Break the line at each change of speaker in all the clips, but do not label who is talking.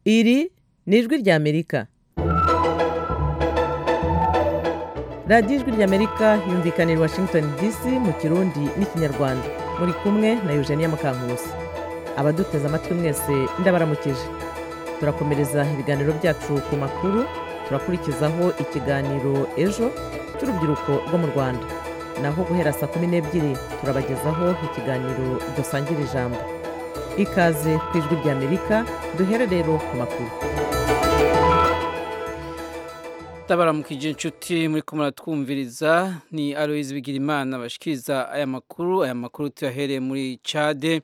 Iri ni ijwi ry'Amerika. Radiyo ijwi ry'Amerika yumvikana i Washington DC mu Kirundi n'Ikinyarwanda. Muri kumwe na Eugenia Mukankusi. Abaduteze amatwi mwese ndabaramukije. Turakomereza ibiganiro byacu ku makuru, turakurikizaho ikiganiro ejo cy'urubyiruko rwo mu Rwanda. Naho guhera saa kumi n'ebyiri turabagezaho ikiganiro dusangira ijambo. Ikaze ku ijwi ry'Amerika duhere rero ku makuru.
Ndabaramukije inshuti muri kumwe twumviriza ni Aloyizi Bigirimana bashikiriza aya makuru aya makuru tuyahereye muri Chade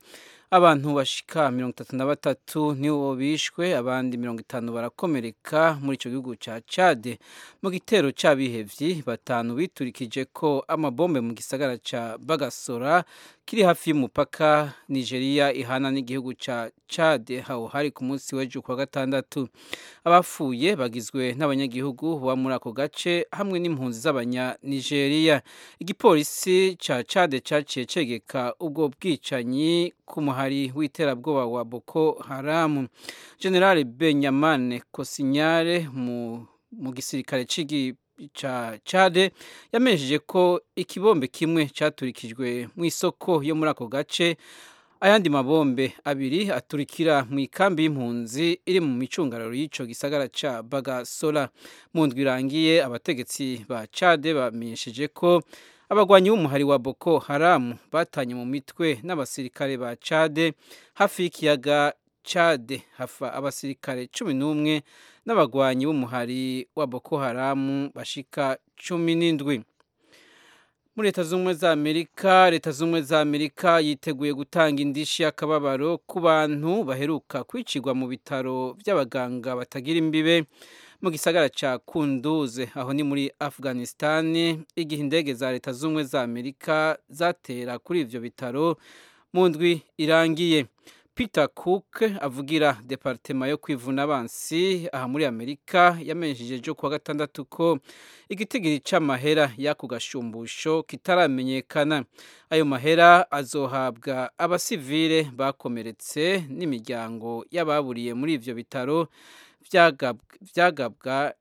abantu bashika mirongo itatu na batatu nibo bishwe abandi mirongo itanu barakomereka muri icyo gihugu cya Chade mu gitero cy'abihevyi batanu biturikije ko amabombe mu gisagara cya Bagasora kiri hafi y'umupaka Nigeria ihana n'igihugu cya Chade hao hari ku munsi w'ejo kuwa gatandatu abapfuye bagizwe n'abanyagihugu baba muri ako gace hamwe n'impunzi z'abanya Nigeria igipolisi cya Chade cyaciye cegeka ubwo bwicanyi ku muhari w'iterabwoba wa Boko Haram General Benjamin Kosinyare mu mu gisirikare cy'igi cha Chade yamenyesheje ko ikibombe kimwe cyaturikijwe mu isoko yo muri ako gace ayandi mabombe abiri aturikira mu ikambi y'impunzi iri mu micungararo y'ico gisagara ca Bagasora mu ndwi irangiye abategetsi ba Chade bamenyesheje ko abagwanyi b'umuhari wa Boko Haram batanye mu mitwe n'abasirikare ba Chade hafi y'ikiyaga Chade hafa abasirikare cumi n'umwe n'abagwanyi b'umuhari wa Boko Haram bashika cumi n'indwi muri leta z'ubumwe za amerika leta z'ubumwe za amerika yiteguye gutanga indishi y'akababaro ku bantu baheruka kwicirwa mu bitaro by'abaganga batagira imbibe mu gisagara cya kunduze aho ni muri afghanistan igihe indege za leta z'ubumwe za amerika zatera kuri ibyo bitaro mu ndwi irangiye Peter Cook avugira departema yo kwivuna abansi aha muri Amerika yamenyesheje ejo kuwa gatandatu ko igitigiri c'amahera y'ako gashumbusho kitaramenyekana ayo mahera azohabwa abasivile bakomeretse n'imiryango y'ababuriye muri ivyo bitaro vyagabwa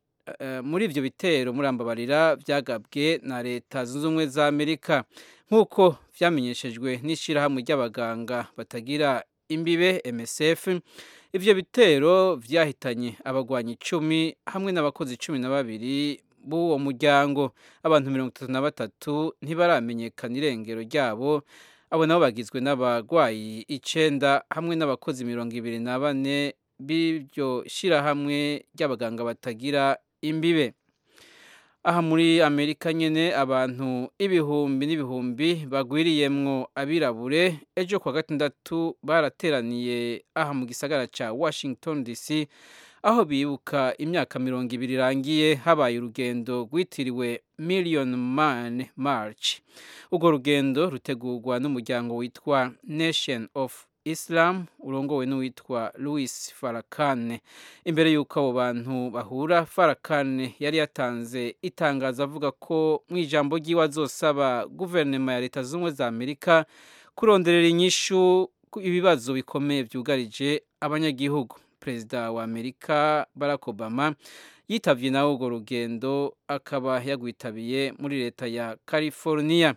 muri ibyo bitero murambabarira byagabwe na leta zunze ubumwe za amerika nk'uko vyamenyeshejwe n'ishirahamwe ry'abaganga batagira imbibe MSF ivyo bitero vyahitanye abagwanyi icumi hamwe n'abakozi cumi na babiri b'uwo muryango abantu mirongo itatu na batatu ntibaramenyekana irengero ryabo abo nabo bagizwe n'abagwayi icenda hamwe n'abakozi mirongo ibiri na bane b'iryo shirahamwe ry'abaganga batagira imbibe aha muri amerika nyine abantu ibihumbi n'ibihumbi bagwiriyemwo abirabure ejo kuwa gatandatu barateraniye aha mu gisagara cya washington dc aho bibuka imyaka mirongo ibiri irangiye habaye urugendo rwitiriwe million man march urwo rugendo rutegurwa n'umuryango witwa nation of Islam urongowe n'uwitwa Louis Farakane imbere y'uko abo bantu bahura Farakane yari yatanze itangazo avuga ko mu ijambo ry'iwe azosaba guverinoma ya leta z'ubumwe za Amerika kuronderera inyishu ibibazo bikomeye byugarije abanyagihugu perezida wa Amerika Barack Obama yitavye nawe urwo rugendo akaba yagwitabiye muri leta ya California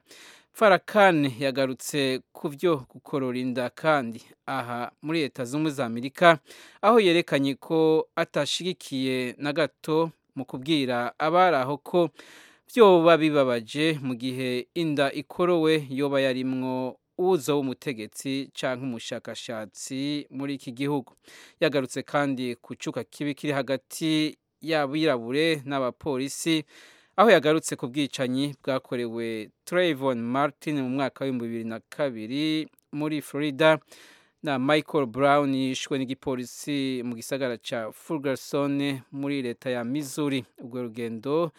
farakane yagarutse ku byo gukorora inda kandi aha muri leta z'ubumwe za amerika aho yerekanye ko atashigikiye na gato mu kubwira abari aho ko byoba bibabaje mu gihe inda ikorowe yoba yarimwo uwuzo w'umutegetsi cyangwa umushakashatsi muri iki gihugu yagarutse kandi ku cuka kibi kiri hagati y'abirabure n'abapolisi aho yagarutse ku bwicanyi bwakorewe Trayvon Martin mu mwaka w'ibihumbi bibiri na kabiri muri Florida na Michael Brown yishwe n'igipolisi mu gisagara cya Ferguson muri leta ya Missouri ubwo rugendo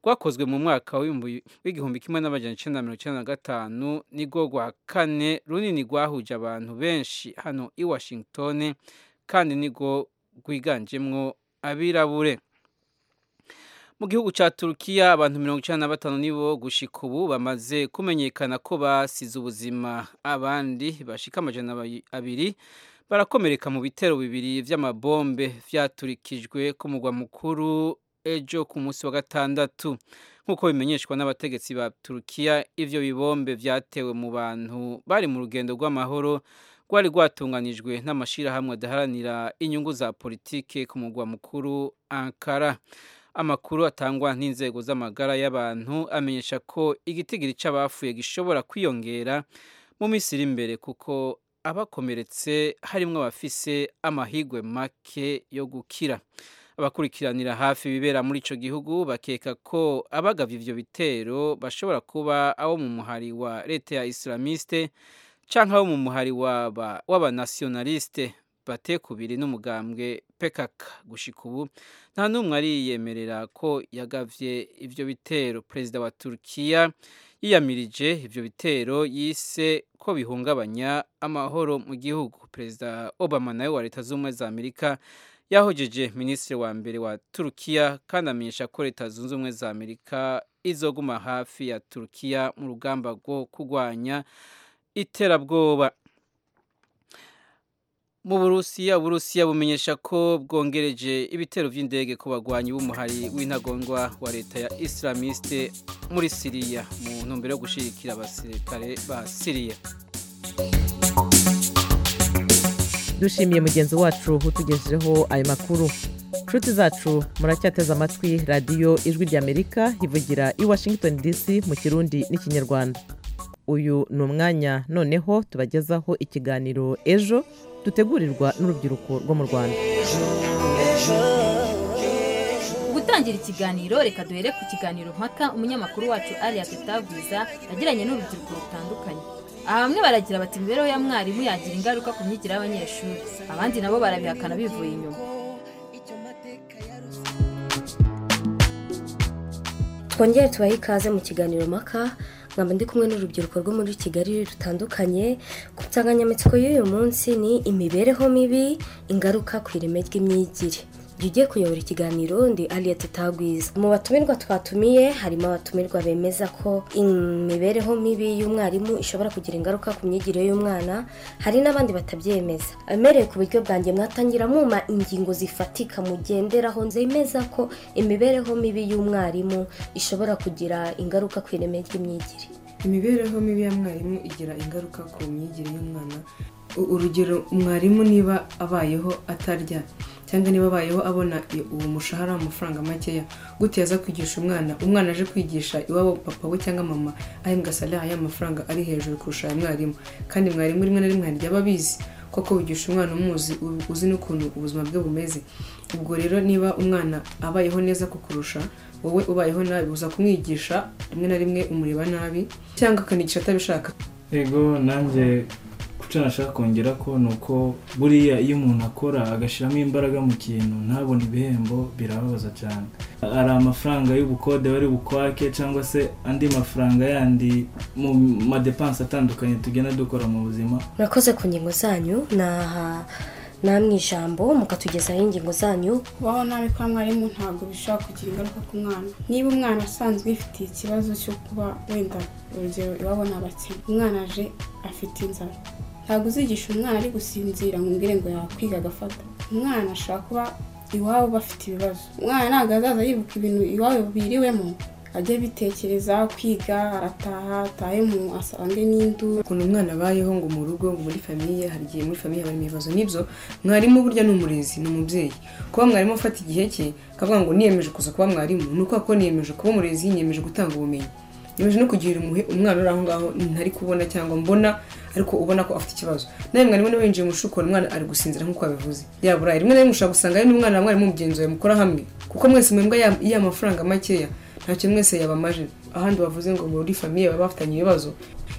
rwakozwe mu mwaka w'igihumbi kimwe n'amajana icyenda mirongo icyenda na gatanu nirwo rwa kane runini rwahuje abantu benshi hano i Washington kandi nirwo rwiganjemwo abirabure mu gihugu cya turukiya abantu mirongo icyenda na batanu nibo gushika ubu bamaze kumenyekana ko basize ubuzima abandi bashika amajana abiri barakomereka mu bitero bibiri by'amabombe byaturikijwe ku mugwa mukuru ejo ku munsi wa gatandatu nk'uko bimenyeshwa n'abategetsi ba turukiya ibyo bibombe byatewe mu bantu bari mu rugendo rw'amahoro rwari rwatunganijwe n'amashyirahamwe adaharanira inyungu za politike ku mugwa mukuru ankara amakuru atangwa n'inzego z'amagara y'abantu amenyesha ko igitigiri cy'abafuye gishobora kwiyongera mu minsi iri imbere kuko abakomeretse harimo abafise amahigwe make yo gukira abakurikiranira hafi ibibera muri icyo gihugu bakeka ko abagabye ibyo bitero bashobora kuba abo mu muhari wa leta ya islamiste cyangwa abo mu muhari w'abanasiyonalisite batekubiri n'umugambwe PKK gushika ubu nta n'umwe ariyemerera ko yagavye ivyo bitero perezida wa Turkiya yiyamirije ivyo bitero yise ko bihungabanya amahoro mu gihugu perezida Obama nawe wa leta z'ubumwe za Amerika yahojeje minisitiri wa mbere wa Turkiya kandi amenyesha ko leta zunze ubumwe za Amerika izoguma hafi ya Turkiya mu rugamba rwo kurwanya iterabwoba mu burusiya uburusiya bumenyesha ko bwongereje ibitero by'indege ku bagwanyi b'umuhari w'intagondwa wa leta ya islamiste muri siriya mu ntumbero yo gushyigikira abasirikare ba siriya
dushimiye mugenzi wacu utugejejeho ayo makuru inshuti zacu muracyateze amatwi radiyo ijwi ry'amerika ivugira i washington dc mu kirundi n'ikinyarwanda uyu ni umwanya noneho tubagezaho ikiganiro ejo dutegurirwa n'urubyiruko rwo mu rwanda
gutangira ikiganiro reka duhere ku kiganiro mpaka umunyamakuru wacu ariya tutagwiza yagiranye n'urubyiruko rutandukanye aha bamwe baragira bati imibereho ya mwarimu yagira ingaruka ku myigire y'abanyeshuri abandi nabo barabihakana bivuye inyuma
twongere tubahe ikaze mu kiganiro mpaka nkaba ndi kumwe n'urubyiruko rwo muri kigali rutandukanye ku nsanganyamatsiko y'uyu munsi ni imibereho mibi ingaruka ku ireme ry'imyigire jya ugiye kuyobora ikiganiro ndi ariya tutagwiza mu batumirwa twatumiye harimo abatumirwa bemeza ko imibereho mibi y'umwarimu ishobora kugira ingaruka ku myigire y'umwana hari n'abandi batabyemeza abemereye ku buryo bwanjye mwatangira mwuma ingingo zifatika mugenderaho nzemeza ko imibereho mibi y'umwarimu ishobora kugira ingaruka ku ireme ry'imyigire
imibereho mibi ya mwarimu igira ingaruka ku myigire y'umwana urugero mwarimu niba abayeho atarya cyangwa niba abayeho abona uwo mushahara w'amafaranga makeya guteza kwigisha umwana umwana aje kwigisha iwabo papa we cyangwa mama ahembwa salari y'amafaranga ari hejuru kurusha aya mwarimu kandi mwarimu rimwe na rimwe hari ababizi koko wigisha umwana umuzi uzi n'ukuntu ubuzima bwe bumeze ubwo rero niba umwana abayeho neza kukurusha wowe ubayeho nabi uza kumwigisha rimwe na rimwe umureba nabi cyangwa akanigisha atabishaka
yego nanjye icyo nashaka kongera ko ni uko buriya iyo umuntu akora agashyiramo imbaraga mu kintu ntabone ibihembo birababaza cyane hari amafaranga y'ubukode bari bukwake cyangwa se andi mafaranga yandi mu madepanse atandukanye tugenda dukora mu buzima
murakoze ku ngingo zanyu naha namwe ijambo mukatugezaho ingingo zanyu
kubaho nabi kwa mwarimu ntabwo bishobora kugira ingaruka ku mwana niba umwana asanzwe yifitiye ikibazo cyo kuba wenda urugero iwabo ni abakene umwana aje afite inzara ntabwo uzigisha umwana ari gusinzira ngo umbwire ngo yakwiga agafata umwana ashobora kuba iwabo bafite ibibazo umwana ntabwo azaza yibuka ibintu iwabo biriwemo ajye bitekereza kwiga arataha atahe mu asange n'induru
ukuntu umwana abayeho ngo mu rugo ngo muri famiye hari igihe muri famiye harimo ibibazo nibyo mwarimu burya ni umurezi ni umubyeyi kuba mwarimu afata igihe cye akavuga ngo niyemeje kuza kuba mwarimu ni uko ko niyemeje kuba umurezi niyemeje gutanga ubumenyi niyemeje no kugira umuhe umwana uri aho ngaho ntari kubona cyangwa mbona ariko ubona ko afite ikibazo nawe mwarimu niba winjiye umushukura umwana ari gusinzira nk'uko yabivuze yaburaye rimwe na rimwe ushobora gusanga ari n'umwana wa mwarimu mugenzi mukora hamwe kuko mwese mwembwa y'amafaranga makeya ntacyo mwese yabamaje ahandi bavuze ngo muri famiye baba bafitanye ibibazo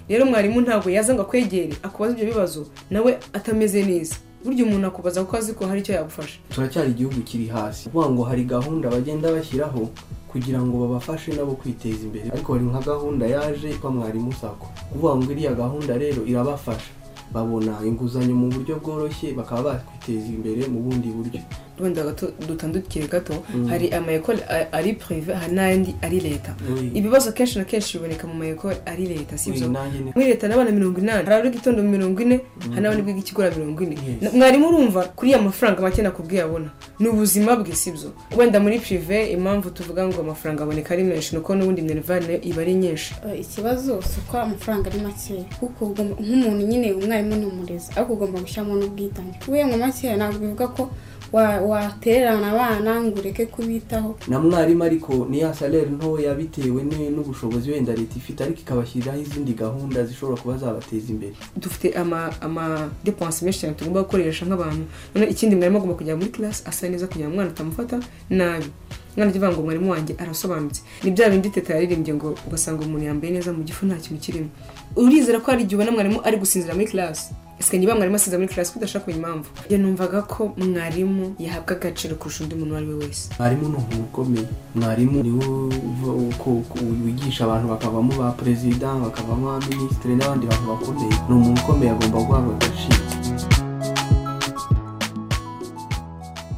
rero mwarimu ntabwo yaza ngo akwegere akubaza ibyo bibazo nawe atameze neza burya umuntu akubaza kuko azi ko hari icyo yagufasha
turacyari igihugu kiri hasi kuvuga ngo hari gahunda bagenda bashyiraho kugira ngo babafashe nabo kwiteza imbere ariko hari nka gahunda yaje kwa mwarimu sako kuvuga ngo iriya gahunda rero irabafasha babona inguzanyo mu buryo bworoshye bakaba bakwiteza imbere mu bundi buryo
wenda gato dutandukire gato hari amayekole a- ari purive hari n'ayandi ari leta ibibazo kenshi na kenshi biboneka mu mayekole ari leta si byo muri leta n'abana mirongo inani hari abari gitondo mirongo ine hari n'abandi biga ikigora mirongo ine
Yes.
Na- mwarimu urumva kuri ya mafaranga make nakubwiye abona ni ubuzima bwe si byo wenda muri pirive impamvu tuvuga ngo amafaranga aboneka ari menshi ni uko n'ubundi minerivani nayo iba ari nyinshi
Eh, ikibazo si uko amafaranga ari makeya kuko ugomba- nk'umuntu nyine umwarimu ni umurezi ariko ugomba gushyiramo n'ubwitange kubera ngo makeya ntabwo bivuga ko wa- watererana abana ngo ureke kubitaho
na mwarimu ariko niya salere ntoya bitewe ni- n'ubushobozi wenda leta ifite ariko ikabashyiriraho izindi gahunda zishobora kuba zabateza imbere
dufite ama ama depense menshi cyane tugomba gukoresha nk'abantu noneho ikindi mwarimu agomba kujya muri class asa neza kugira ngo umwana utamufata nabi umwana ujya uvuga ngo mwarimu wanjye arasobanutse ni bya bindi teta yaririmbye ngo ugasanga umuntu yambaye neza mu gifu nta kintu kirimo urizera ko hari igihe ubona mwarimu ari gusinzira muri class ese niba mwarimu asinzira muri class ko udashaka kumenya impamvu njye numvaga ko mwarimu yahabwa agaciro kurusha undi muntu uwo ari we wese
mwarimu ni umuntu ukomeye mwarimu ni wo uva- uko- uko- wigisha abantu bakavamo ba perezida bakavamo ba minisitiri n'abandi bantu bakomeye ni umuntu ukomeye agomba guhabwa agaciro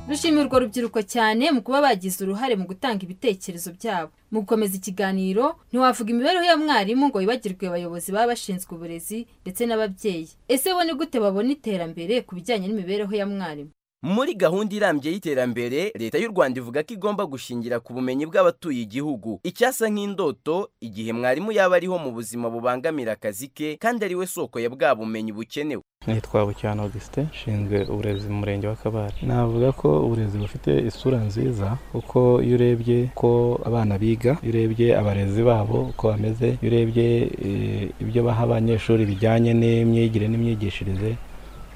dushimira urwo rubyiruko cyane mu kuba bagize uruhare mu gutanga ibitekerezo byabo mu gukomeza ikiganiro ntiwavuga imibereho ya mwarimu ngo wibagirwe abayobozi baba bashinzwe uburezi ndetse n'ababyeyi ese bo ni gute babona iterambere ku bijyanye n'imibereho ya mwarimu
muri gahunda irambye y'iterambere leta y'u rwanda ivuga ko igomba gushingira ku bumenyi bw'abatuye igihugu icyasa nk'indoto igihe mwarimu yaba ariho mu buzima bubangamira akazi ke kandi ari we soko ya bwa bumenyi bukenewe
nitwa bucyana augustin nshinzwe uburezi mu murenge wa kabare navuga ko uburezi bufite isura nziza kuko iyo urebye ko abana biga iyo urebye abarezi babo uko bameze iyo urebye eh, ibyo baha abanyeshuri bijyanye n'imyigire n'imyigishirize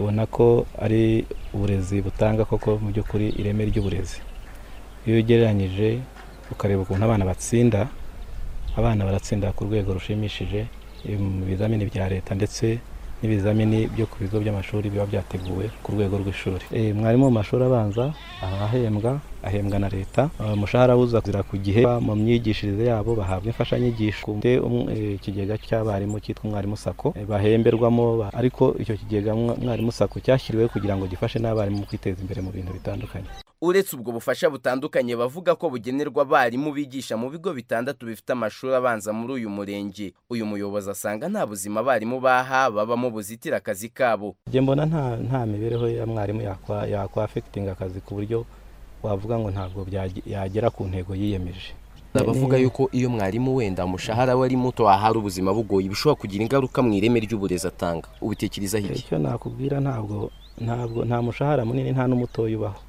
ubona ko ari uburezi butanga koko mu by'ukuri ireme ry'uburezi iyo ugereranyije ukareba ukuntu abana batsinda abana baratsinda ku rwego rushimishije eh, mu bizamini bya leta ndetse n'ibizamini byo ku bigo by'amashuri biba byateguwe ku rwego rw'ishuri Eh, mwarimu mu mashuri abanza aba ahembwa ahembwa na leta Eh, umushahara uza kuzira ku gihe mu myigishirize yabo bahabwa imfashanyigisho Dufite um- eh, ikigega cy'abarimu cyitwa umwarimu sako eh, bahemberwamo ba- ariko icyo kigega mwa- mwarimu sako cyashyiriweho kugira ngo gifashe n'abarimu mu kwiteza imbere mu bintu bitandukanye
uretse ubwo bufasha butandukanye bavuga ko bugenerwa abarimu bigisha mu bigo bitandatu bifite amashuri abanza muri uyu murenge uyu muyobozi asanga nta buzima abarimu baha babamo buzitira akazi kabo
njye mbona nta nta mibereho ya mwarimu yakwa yakwa affecting akazi ku buryo wavuga ngo ntabwo byage- yagera ku ntego yiyemeje
abavuga yuko iyo mwarimu wenda umushahara we ari muto ahari ubuzima bugoye bishobora kugira ingaruka mu ireme ry'uburezi atanga ubutekerezaho iki
icyo nakubwira ntabwo ntabwo nta mushahara munini nta n'umutoya ubaho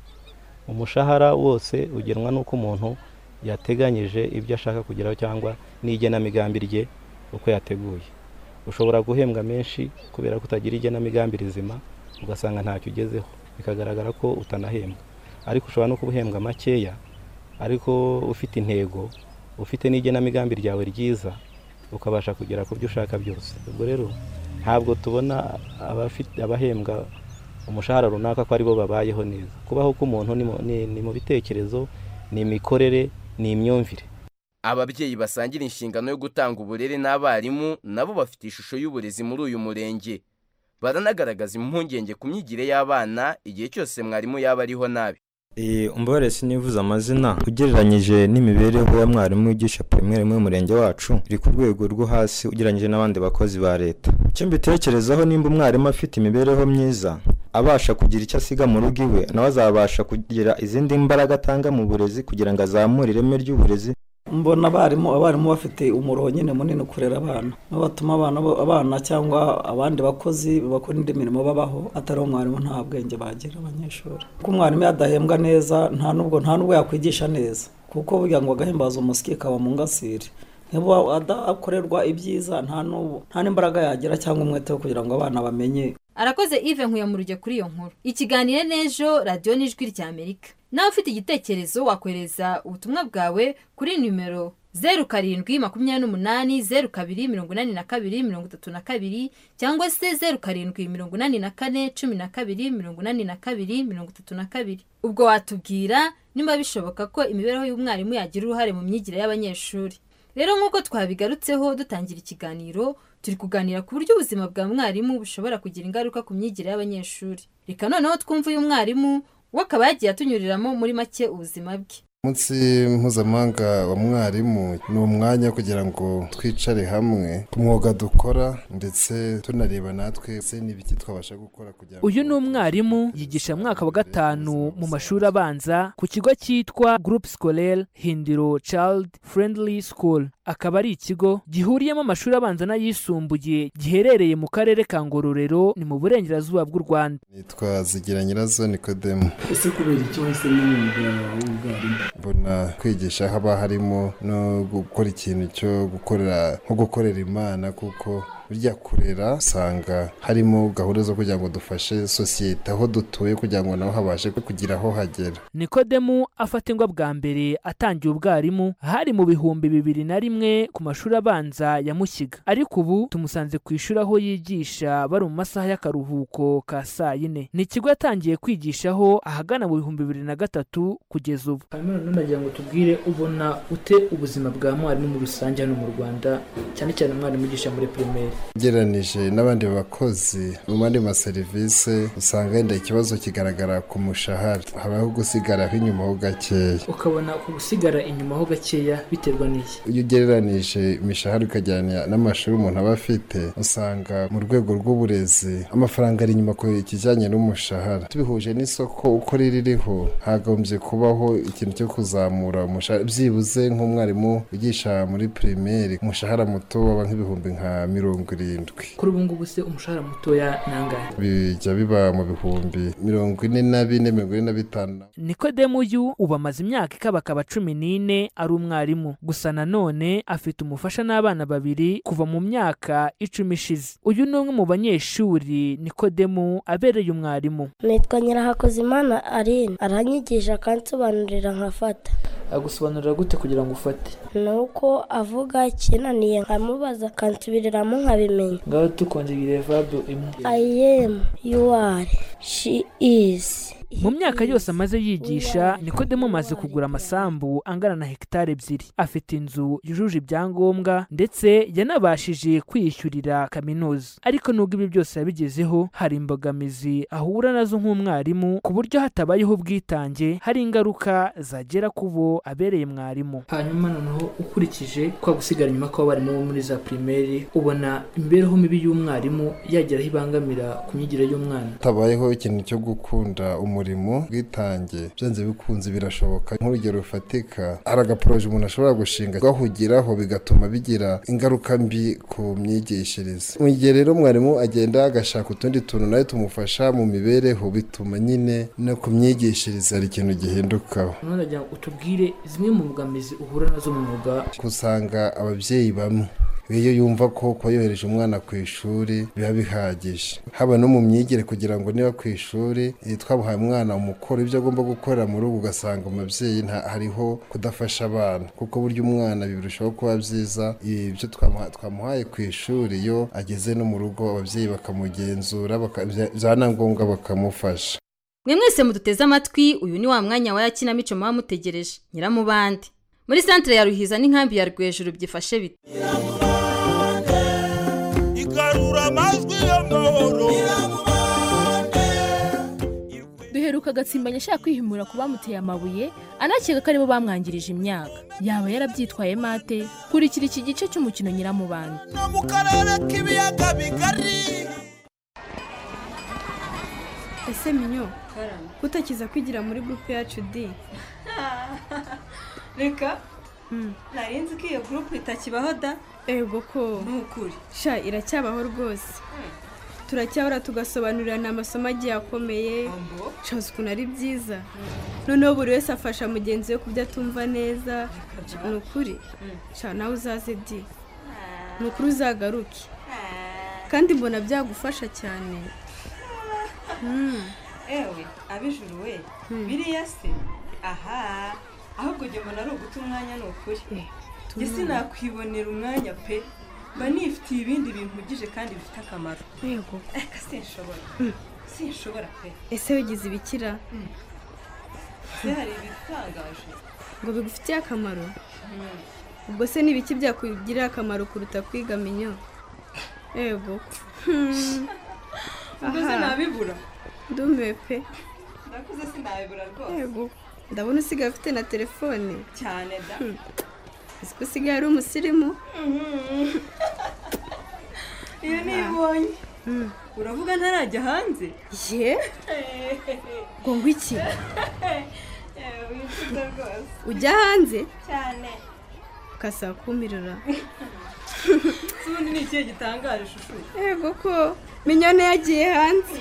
umushahara wose ugenwa n'uko umuntu yateganyije ibyo ashaka kugeraho cyangwa n'igenamigambi rye uko yateguye ushobora guhembwa menshi kubera ko utagira igenamigambi rizima ugasanga ntacyo ugezeho bikagaragara ko utanahembwa ariko ushobora no kuba uhembwa makeya ariko ufite intego ufite n'igenamigambi ryawe ryiza ukabasha kugera ku byo ushaka byose ubwo rero ntabwo tubona abafite abahembwa umushahara runaka ko aribo babayeho neza kubaho k'umuntu ni mu- ni- ni mu bitekerezo ni imikorere ni imyumvire
ababyeyi basangira inshingano yo gutanga uburere n'abarimu nabo bafite ishusho y'uburezi muri uyu murenge baranagaragaza impungenge ku myigire y'abana igihe cyose mwarimu yaba ariho nabi
umubare sinivuze amazina ugereranyije n'imibereho ya mwarimu wigisha pirimeri mu murenge wacu iri ku rwego rwo hasi ugereranyije n'abandi bakozi ba leta icyo mbitekerezaho nimba umwarimu afite imibereho myiza abasha kugira icyo asiga mu rugo iwe nawe azabasha kugira izindi mbaraga atanga mu burezi kugira ngo azamure ireme ry'uburezi
mbona abarimu abarimu bafite umuroho nyine munini kurera abana nibo batuma abana bo- abana cyangwa abandi bakozi bakora indi mirimo babaho atari umwarimu nta bwenge bagira abanyeshuri kuko umwarimu yadahembwa neza nta nubwo nta nubwo yakwigisha neza kuko burya ngo agahimbaza umusyi kaba mu ngasire niba adakorerwa ibyiza nta n'ubu nta n'imbaraga yagira cyangwa umwete wo kugira ngo abana bamenye
arakoze ive nkuyamurije kuri iyo nkuru ikiganiro n'ejo radiyo n'ijwi rya amerika nawe ufite igitekerezo wakohereza ubutumwa bwawe kuri nimero zeru karindwi makumyabiri n'umunani zeru kabiri mirongo inani na kabiri mirongo itatu na kabiri cyangwa se zeru karindwi mirongo inani na kane cumi na kabiri mirongo inani na kabiri mirongo itatu na kabiri ubwo watubwira nimba bishoboka ko imibereho y'umwarimu yagira uruhare mu myigire y'abanyeshuri rero nk'uko twabigarutseho dutangira ikiganiro turi kuganira ku buryo ubuzima bwa mwarimu bushobora kugira ingaruka ku myigire y'abanyeshuri reka noneho twumve uyu mwarimu we akaba yagiye atunyuriramo muri make ubuzima bwe
umunsi mpuzamahanga wa mwarimu ni umwanya wo kugira ngo twicare hamwe ku mwuga dukora ndetse tunareba natwe se n'ibiki twabasha gukora kugira ngo
uyu ni umwarimu yigisha mwaka wa gatanu mu mashuri abanza ku kigo cyitwa groupe scolaire hindiro child friendly school akaba ari ikigo gihuriyemo amashuri abanza n'ayisumbuye giherereye mu karere ka ngororero ni mu burengerazuba bw'u rwanda
nitwa zigira nyirazo nikodemu
ese kubera icyo wahisemo umwuga w'ubwarimu
mbona kwigisha haba harimo no gukora ikintu cyo gukorera nko gukorera imana kuko burya kurera usanga harimo gahunda zo kugira ngo dufashe sosiyete aho dutuye kugira ngo nabo habashe kugira aho hagera
nikodemu afata ingwa bwa mbere atangiye ubwarimu hari mu bihumbi bibiri na rimwe ku mashuri abanza ya mukiga ariko ubu tumusanze ku ishuri aho yigisha bari mu masaha y'akaruhuko ka saa yine ni ikigo yatangiye kwigishaho ahagana mu bihumbi bibiri na gatatu kugeza ubu
hanyuma nanone nagira ngo tubwire ubona ute ubuzima bwa mwarimu muri rusange hano mu rwanda cyane cyane umwarimu ugisha muri pirimeri
ugereranije n'abandi bakozi mu bandi maserivisi usanga wenda ikibazo kigaragara ku mushahara habaho gusigaraho inyuma ho gakeya
ukabona ku gusigara inyuma ho gakeya biterwa n'iki
iyo ugereranije imishahara ukajyana n'amashuri umuntu aba afite usanga mu rwego rw'uburezi amafaranga ari inyuma ku kijyanye n'umushahara tubihuje n'isoko uko ririho hagombye kubaho ikintu cyo kuzamura umushahara byibuze nk'umwarimu wigisha muri pirimeri umushahara muto waba nk'ibihumbi nka mirongo irindwi
kuri ubu ngubu se umushahara mutoya nangahe
bijya biba mu bihumbi mirongo ine na bine mirongo ine na bitanu
nikodemu uyu ubu amaze imyaka ikabakaba cumi n'ine ari umwarimu gusa nanone afite umufasha n'abana babiri kuva mu myaka icumi ishize uyu ni umwe mu banyeshuri nikodemu abereye umwarimu
nitwa nyirahakozimana arine aranyigisha akansobanurira nkafata
agusobanurira gute kugira ngo ufate
ni uko avuga ikinaniye nkamubaza akansubiririramo nkabimenya
ngaho tukongera vabu imwe
ayemu yuwari shi izi
mu myaka yose amaze yigisha nikodemu amaze kugura amasambu angana na hegitari ebyiri afite inzu yujuje ibyangombwa ndetse yanabashije kwiyishyurira kaminuza ariko nubwo ibi byose yabigezeho hari imbogamizi ahura nazo nk'umwarimu ku buryo hatabayeho ubwitange hari ingaruka zagera ku bo abereye mwarimu
hanyuma noneho ukurikije kwa gusigara inyuma kw'abarimu bo muri za pirimeri ubona imibereho mibi y'umwarimu yagera aho ibangamira ku myigire y'umwana
hatabayeho ikintu cyo gukunda umurimo umurimo ubwitange byanze bikunze birashoboka nk'urugero rufatika hari agaporoje umuntu ashobora gushinga gahugiraho bigatuma bigira ingaruka mbi ku myigishirize mu gihe rero mwarimu agenda agashaka utundi tuntu nawe tumufasha mu mibereho bituma nyine no ku myigishirize hari ikintu gihindukaho
utubwire zimwe mu mbogamizi uhura nazo mu mwuga
usanga ababyeyi bamwe iyo yumva ko kuba yohereje umwana ku ishuri biba bihagije haba no mu myigire kugira ngo niba ku ishuri twabuhaye umwana umukoro ibyo agomba gukorera mu rugo ugasanga umubyeyi hariho kudafasha abana kuko burya umwana birushaho kuba byiza ibyo twamuhaye ku ishuri iyo ageze no mu rugo ababyeyi bakamugenzura byaba ngombwa bakamufasha
mwe mwese muduteze amatwi uyu ni wa mwanya wa ya kinamico muba mutegereje nyiramubande muri santire ya ruhiza n'inkambi ya rwejuru byifashe bite
duheruka agatsimbanya ashaka kwihimura ku bamuteye amabuye anakeka ko aribo bamwangirije imyaka yaba yarabyitwaye mate kurikira iki gice cy'umukino nyiramubanda
mu karere k'ibiyaga bigari
ese minyo kutakiza kwigira muri gurupe yacu di
reka ntarenze ko iyo gurupe itakibaho da
ego ko
nukuri
sha iracyabaho rwose turacyahora tugasobanurirana amasomo agiye akomeye nshaza ukuntu ari byiza noneho buri wese afasha mugenzi we ku byo atumva neza ni ukuri sha nawe uzaze di ni ukuri uzagaruke kandi mbona byagufasha cyane
ewe abijuru we biriya se aha ahubwo ujya mbona ari uguta umwanya ni ukuri ndetse nakwibonera umwanya pe mba nifitiye ibindi bintu ugije kandi bifite akamaro
yego
reka sinshobora sinshobora pe
ese wigize ibikira
se hari ibitangaje
ngo bigufitiye akamaro ubwo se n'ibiki byakugirira akamaro kuruta kwiga minyo yego
ubwo se nabibura
ndumiwe pe
nakuze sinabibura
yego
rwose
ndabona usigaye ufite na telefone
cyane da
uzi ko usigaye ari umusirimu
iyo nibonye uravuga ntarajya hanze
ye ngo ngo iki
wifuza rwose
ujya hanze
cyane
ukasaba kumirura
si ubundi ni ikihe gitangaje ishusho
yego ko minyone yagiye hanze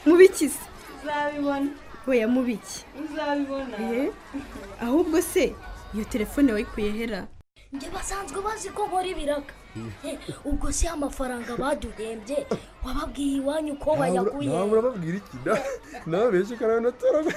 mubiki se
uzabibona
oya mubiki
uzabibona
Ehe. ahubwo se iyo telefone wayikuye hera
njye basanzwe bazi ko nkora ibiraga Eh, ubwo si amafaranga baduhembye wababwiye iwanyu ko bayakuye
nawe urababwira iki Na- nawe benshi karawe natorana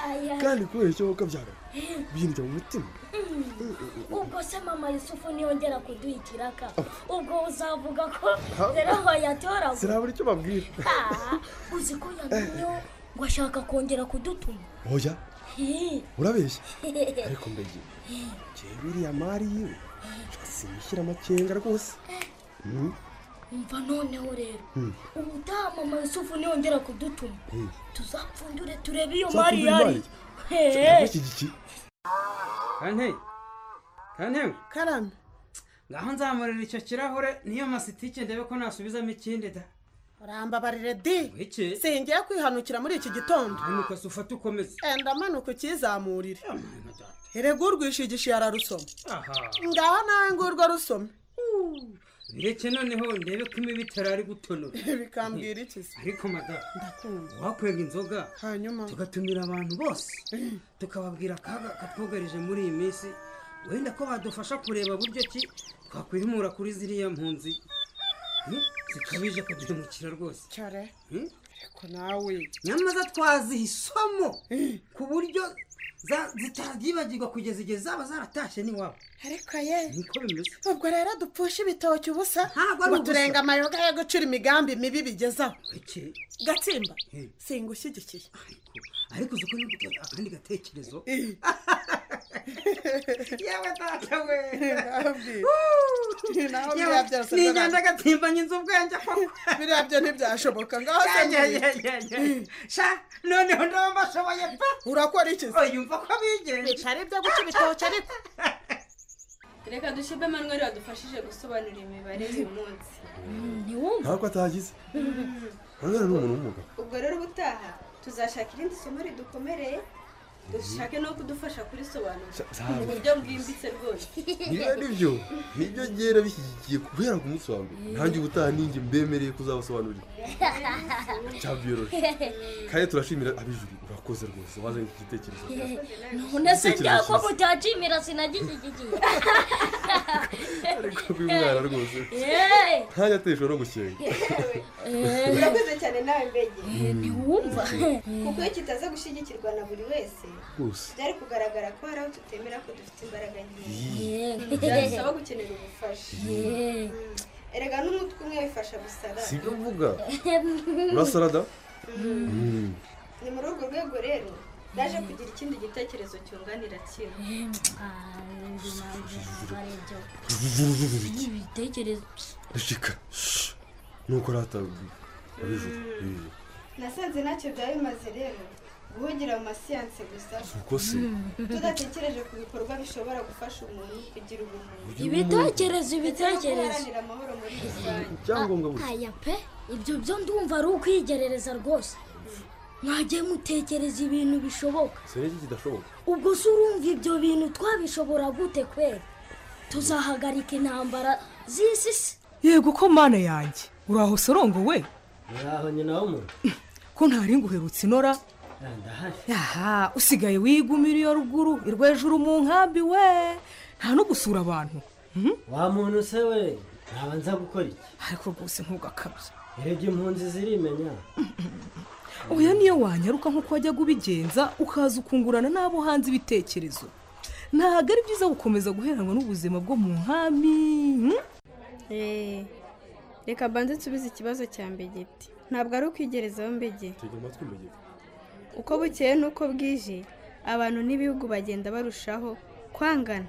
Aya.
kandi kubeshya wowe ukabyara
Eh,
binjya mu mutima
mm. ubwo se mama yusufu niyongera kuduha ikiraka ubwo uzavuga ko
Ha?
rero wayatoraguye
sirabura icyo babwira
Ah, uzi ko yantumyeho ngo ashaka kongera kudutuma
oya
Eh.
urabeshya ariko mbegi njyewe biriya mari yiwe sinishyira amakenga rwose Mm,
umva noneho rero
mm,
ubutaha mama yusufu niyongera kudutuma
mm.
tuzapfundure turebe iyo
Tuzapfundura
mari
imari?
yari Eh.
Iki-
kante kante
karame
ngaho nzamurira icyo kirahure niyo masitike ndebe ko nasubizamo ikindi da
urambabarire di
iki
singiye kwihanukira muri iki gitondo
manuka se ufate ukomeze
enda manuka ukizamurire erega urwishigisha yararusoma
aha
ngaho nawe ngurwo rusome
bireke noneho ndebe ko imibi itarari gutonora
bikambwira iki se
ariko madamu
ndakumva
wakwenga inzoga
hanyuma
tugatumira abantu bose tukababwira akaga katwugarije muri iyi minsi wenda ko badufasha kureba buryo ki twakwimura kuri ziriya mpunzi Hmm? zikabije kuduhemukira rwose
cyare
Hmm?
ariko nawe
nyamaza twazihisamo ku buryo za- zitabyibagirwa kugeza igihe zaba zaratashye n'iwabo
ariko ye
niko bimeze
ubwo rero dupfushe ibitoki ubusa
ari
ngo
ubusa.
turenga amayoga yo gucura imigambi mibi bigezaho
iki
gatsimba
Eh.
singushyigikiye
ariko uzi ko niba utora akandi gatekerezo yewe data we
naho
Yewe,
biriya byose
ni
ndabona.
inyanja gatimbanyiza ubwenge koko
biriya byo ntibyashoboka ngaho se
Ya, ya,
mubi.
ya, ya, ya. sha noneho ndaba mbashoboye pe
urakora iki se
yumva ko bigenje
bicara ibyo guca ibitoki ariko
reka dushime manuel wadufashije gusobanura imibare uyu munsi ntiwumva
ntabwo atagize hangana ni umuntu w'umugabo
ubwo rero ubutaha tuzashaka irindi somo ridukomereye dushake no kudufasha kurisobanura
Sa- sawa.
mu buryo bwimbitse rwose
niba nibyo nibyo ngera bishyigikiye guhera ku munsi wa mbere ntange ubutaha ninjye mbemereye kuzabasobanurira cyabyoroshye kandi turashimira abijuru urakoze rwose wazanye iki gitekerezo
none se ko mutacimira sinagishyigikiye
kuko uyu mwana rwose
Eh.
ntajya ateshwa no gusenga
urakoze cyane nawe mbege
ntiwumva
kuko iyo kitaza gushyigikirwa na buri wese
Rwose.
byari kugaragara ko hari aho tutemera ko dufite imbaraga nkeya
Yeah.
byadusaba gukenera ubufasha
Yeah.
Mm. erega n'umutwe umwe wifasha gusara
sibyo mvuga urasarada
Mm.
Mm.
ni muri urwo rwego rero naje kugira ikindi gitekerezo cyunganira kino
Vuvuvuvuvuvuki.
ibitekerezo
reka nuko aratabwira abijuru Eh,
nasanze ntacyo byaba bimaze rero guhugira mu masiyanse gusa
Ubwo se?
tudatekereje ku bikorwa bishobora gufasha umuntu kugira ubumuntu
ibitekerezo
ndetse no
ibitekerezo
guharanira amahoro muri rusange
Icyangombwa burya.
aya pe ibyo byo ndumva ari ukwigerereza rwose mwagiye mutekereza ibintu bishoboka
siniki kidashoboka
ubwo se urumva ibyo bintu twabishobora gute kwera tuzahagarika intambara z'isi se
yego ko mana yanjye uraho sorongowe
uraho nyina w'umuntu
ko ntari nguherutse inora
ndahari
aha usigaye wigumira iyo ruguru irwa hejuru mu nkambi we nta no gusura abantu
wa muntu se we ntabanza gukora iki
ariko rwose ntugakabye
erega impunzi zirimenya
oya niyo wanyaruka nk'uko wajyaga ubigenza ukaza ukungurana n'abo hanze ibitekerezo ntabwo ari byiza gukomeza guheranwa n'ubuzima bwo mu nkambi hmm?
Eh, reka banze nsubize ikibazo cya mbegeti ntabwo ari ukwigerezaho mbege
tega amatwi mbegeti
uko bukeye n'uko bwije abantu n'ibihugu bagenda barushaho kwangana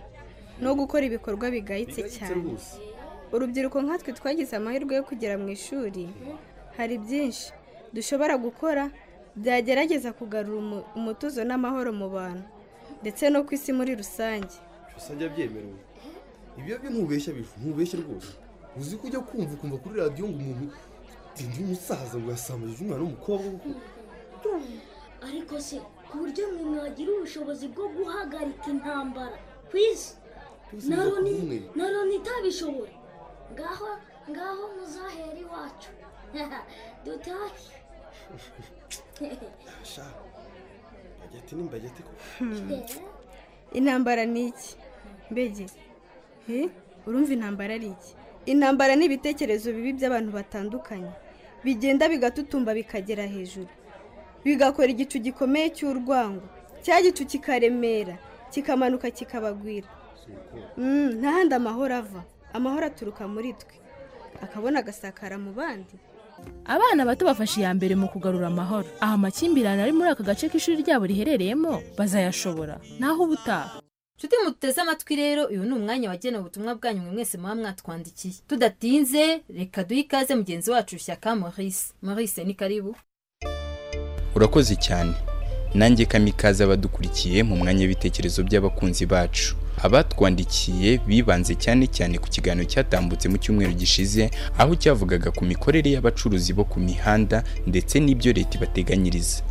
no gukora ibikorwa bigayitse cyane
rwose
urubyiruko nkatwe twagize amahirwe yo kugera mu ishuri hari byinshi dushobora gukora byagerageza kugarura umu- umutuzo n'amahoro mu bantu ndetse no ku isi muri rusange
usanga byemerewe ibyo byo ntubeshya bifu ntubeshya rwose uzi ko ujya kumva ukumva kuri radiyo ngo umuntu ndi umusaza ngo yasambaje umwana w'umukobwa koko
ariko se ku buryo mwe mwagira ubushobozi bwo guhagarika intambara ku isi
Twese
na
muza
Loni-
kumwe.
na loni itabishobora ngaho ngaho muzahera iwacu dutahe
sha bagete ni bagete koko
Hmm. intambara ni iki mbege he urumva intambara ari iki intambara ni ibitekerezo bibi by'abantu batandukanye bigenda bigatutumba bikagera hejuru bigakora igicu gikomeye cy'urwango cya gicu kikaremera kikamanuka kikabagwira Mm, ntahandi amahoro ava amahoro aturuka muri twe akabona agasakara mu bandi
Abana bato bafashe iya mbere mu kugarura amahoro. Aha amakimbirane ari muri aka gace k'ishuri ryabo riherereyemo bazayashobora. Naho ubutaha.
nshuti muteze amatwi rero uyu ni umwanya wagenewe ubutumwa bwanyu mwe mwese muba mwatwandikiye tudatinze reka duhe ikaze mugenzi wacu shyaka maurice maurice ni karibu
urakoze cyane nanjye kamikaze abadukurikiye mu mwanya w'ibitekerezo by'abakunzi bacu abatwandikiye bibanze cyane cyane ku kiganiro cyatambutse mu cyumweru gishize aho cyavugaga ku mikorere y'abacuruzi bo ku mihanda ndetse n'ibyo leta ibateganyiriza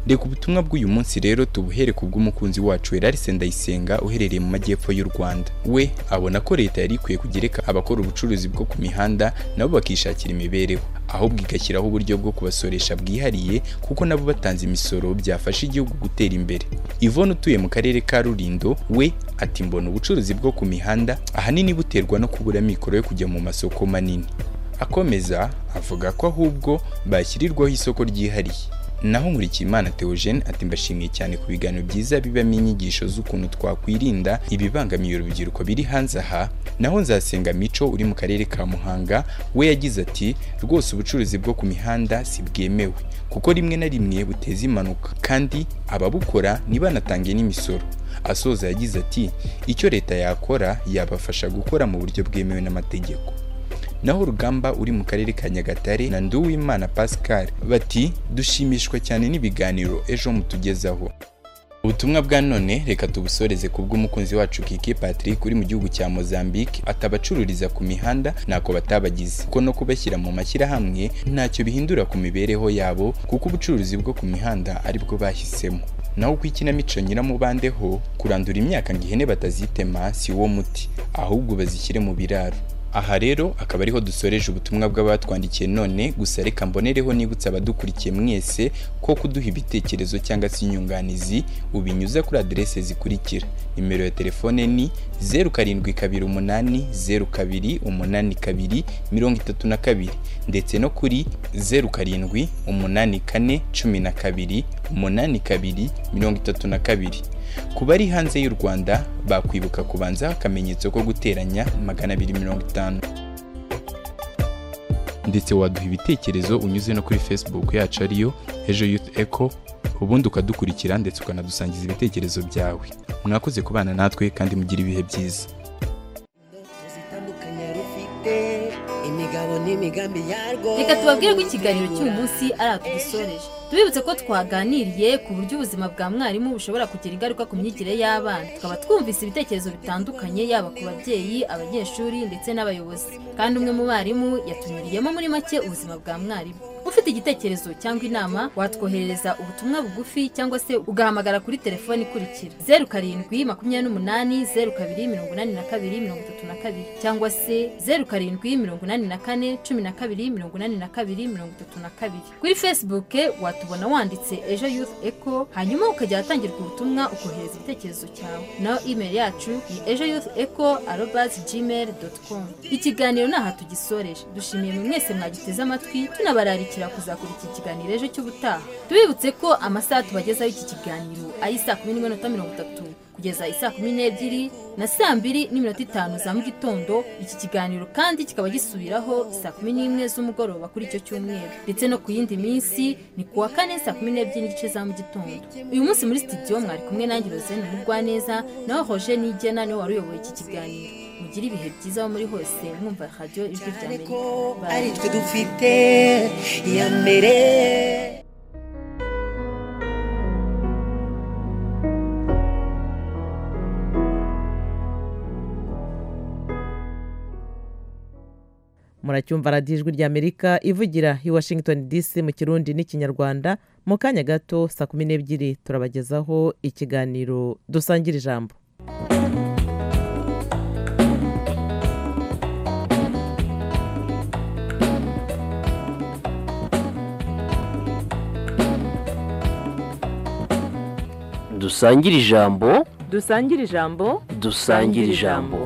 reka ubutumwa bw'uyu munsi rero tubuhere ku bw'umukunzi wacu Heralise Ndayisenga uherereye mu majyepfo y'u Rwanda we abona ko leta yari ikwiye kugereka abakora ubucuruzi bwo ku mihanda nabo bakishakira imibereho ahubwo igashyiraho uburyo bwo kubasoresha bwihariye kuko nabo batanze imisoro byafasha igihugu gutera imbere Yvonne utuye mu karere ka Rulindo we ati mbona ubucuruzi bwo ku mihanda ahanini buterwa no kubura amikoro yo kujya mu masoko manini akomeza avuga ko ahubwo bashyirirwaho isoko ryihariye naho nkurikiyimana theogene ati mbashimiye cyane ku biganiro byiza bibamo inyigisho z'ukuntu twakwirinda ibibangamiye urubyiruko biri hanze aha naho nzasenga mico uri mu karere ka muhanga we yagize ati rwose ubucuruzi bwo ku mihanda si bwemewe kuko rimwe na rimwe buteza impanuka kandi ababukora ntibanatange n'imisoro asoza yagize ati icyo leta yakora yabafasha gukora mu buryo bwemewe n'amategeko naho urugamba uri mu karere ka nyagatare na nduwimana pascal bati dushimishwa cyane n'ibiganiro ejo mutugezaho ubutumwa bwa none reka tubusoreze ku bw'umukunzi wacu kiki patrick uri mu gihugu cya mozambique atabacururiza ku mihanda ntako batabagize kuko no kubashyira mu mashyirahamwe ntacyo bihindura ku mibereho yabo kuko ubucuruzi bwo ku mihanda aribwo bahisemo naho ku ikinamico nyiramubandeho kurandura imyaka ngo ihene batazitema si wo muti ahubwo bazishyire mu biraro aha rero akaba ariho dusoreje ubutumwa bw'abatwandikiye none gusa reka mbonereho nibutsa abadukurikiye mwese ko kuduha ibitekerezo cyangwa se inyunganizi ubinyuza kuri aderese zikurikira nimero ya telefone ni zeru karindwi kabiri umunani zeru kabiri umunani kabiri mirongo itatu na kabiri ndetse no kuri zeru karindwi umunani kane cumi na kabiri umunani kabiri mirongo itatu na kabiri ku bari hanze y'u rwanda bakwibuka kubanza akamenyetso ko guteranya magana abiri mirongo itanu ndetse waduha ibitekerezo unyuze no kuri facebook yacu ariyo ejo youth echo ubundi ukadukurikira ndetse ukanadusangiza ibitekerezo byawe mwakoze kubana natwe kandi mugire ibihe byiza
imigabo n'imigambi yarwo
reka tubabwire ko ikiganiro cy'uyu munsi ari atudusoreje tubibutse ko twaganiriye ku buryo ubuzima bwa mwarimu bushobora kugira ingaruka ku myigire y'abana tukaba twumvise ibitekerezo bitandukanye yaba ku babyeyi abanyeshuri ndetse n'abayobozi kandi umwe mu barimu yatunyuriyemo muri make ubuzima bwa mwarimu ufite igitekerezo cyangwa inama watwoherereza ubutumwa bugufi cyangwa se ugahamagara kuri telefone ikurikira zeru karindwi makumyabiri n'umunani zeru kabiri mirongo inani na kabiri mirongo itatu na kabiri cyangwa se zeru karindwi mirongo inani na kane cumi na kabiri mirongo inani na kabiri mirongo itatu na kabiri kuri facebook watubona wanditse ejo youth echo hanyuma ukajya ahatangirwa ubutumwa ukohereza igitekerezo cyawe naho email yacu ni ejo youth echo arobas gmail com ikiganiro ni aha tugisoreje dushimiye mwe mwese mwagiteze amatwi tunabararikira kuzakora iki kiganiro ejo cy'ubutaha tubibutse ko amasaha tubagezaho iki kiganiro ari saa kumi n'imwe n'umunota mirongo itatu kugeza isaa kumi n'ebyiri na saa mbiri n'iminota itanu za mu gitondo iki kiganiro kandi kikaba gisubiraho saa kumi n'imwe z'umugoroba kuri icyo cyumweru ndetse no ku yindi minsi ni ku wa kane saa kumi n'ebyiri n'igice za mu gitondo uyu munsi muri studio mwari kumwe nanjye rozene mugwaneza nawe roger nigena niwe wari uyoboye iki kiganiro mugire ibihe byiza aho muri hose mwumva radiyo ijwi rya amerika Bye.
ari twe dufite iya mbere muracyumva radiyo ijwi ry'amerika ivugira i washington dc mu kirundi n'ikinyarwanda mu kanya gato saa kumi n'ebyiri turabagezaho ikiganiro dusangira ijambo
dusangire ijambo
dusangire ijambo
dusangire ijambo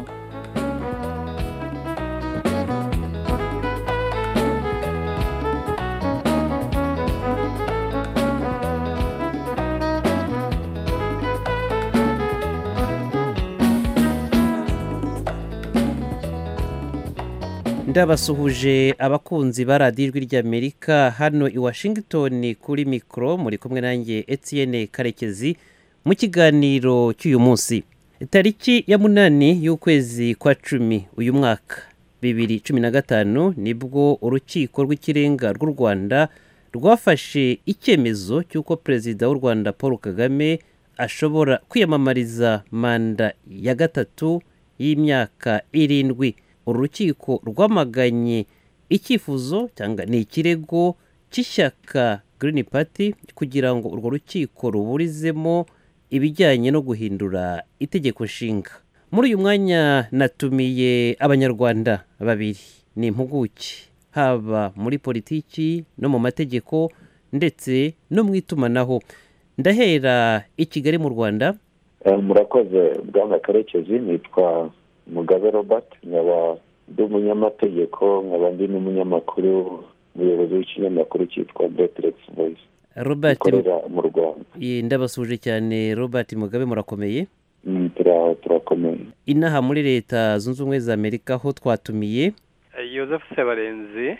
ndabasuhuje abakunzi ba radiyo ijwi ry'amerika hano i washington kuri mikoro muri kumwe nanjye etienne karekezi mu kiganiro cy'uyu munsi tariki ya munani y'ukwezi kwa cumi uyu mwaka bibiri cumi na gatanu nibwo urukiko rw'ikirenga rw'u rwanda rwafashe icyemezo cy'uko perezida w'u rwanda paul kagame ashobora kwiyamamariza manda ya gatatu y'imyaka irindwi uru rukiko rwamaganye icyifuzo cyangwa ni ikirego cy'ishyaka Green Party kugira ngo urwo rukiko ruburizemo ibijyanye no guhindura itegeko nshinga muri uyu mwanya natumiye abanyarwanda babiri ni impuguke haba muri politiki no mu mategeko ndetse no mu itumanaho ndahera i kigali mu rwanda
murakoze bwana karekezi nitwa mugabe robert nkaba ndi umunyamategeko nkaba ndi n'umunyamakuru umuyobozi w'ikinyamakuru cyitwa deteresi voyisi
robert
ikorera mu rwanda
Ye, ndabasuje cyane robert mugabe murakomeye
Mm, tura- turakomeye
inaha muri leta zunze ubumwe za amerika ho twatumiye
Joseph Sebarenzi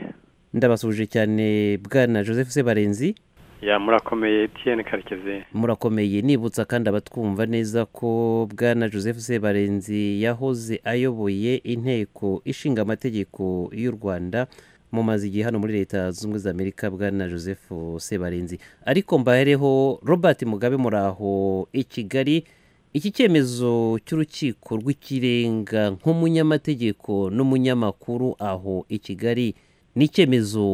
ndabasuje cyane bwana joseph sebarenzi
ya murakomeye Etienne Karekezi
murakomeye nibutsa kandi abatwumva neza ko bwana joseph sebarenzi yahoze ayoboye inteko ishinga amategeko y'u rwanda mumaze igihe hano muri leta zunze ubumwe za amerika bwana joseph sebarenzi ariko mbahereho robert mugabe muraho i kigali iki cyemezo cy'urukiko rw'ikirenga nk'umunyamategeko n'umunyamakuru aho i kigali ni icyemezo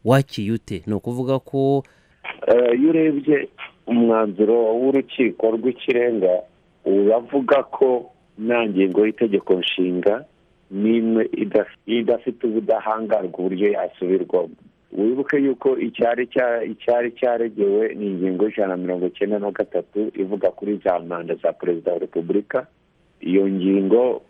wakiyute ni ukuvuga ko
Eh, iyo urebye umwanzuro w'urukiko rw'ikirenga uravuga ko nta ngingo y'itegeko nshinga n'imwe idaf- idafite ubudahangarwa uburyo yasubirwamo wibuke yuko icyari cya- icyari cyaregewe ni ingingo y'ijana na mirongo icyenda na gatatu ivuga kuri za manda za perezida wa repubulika iyo ngingo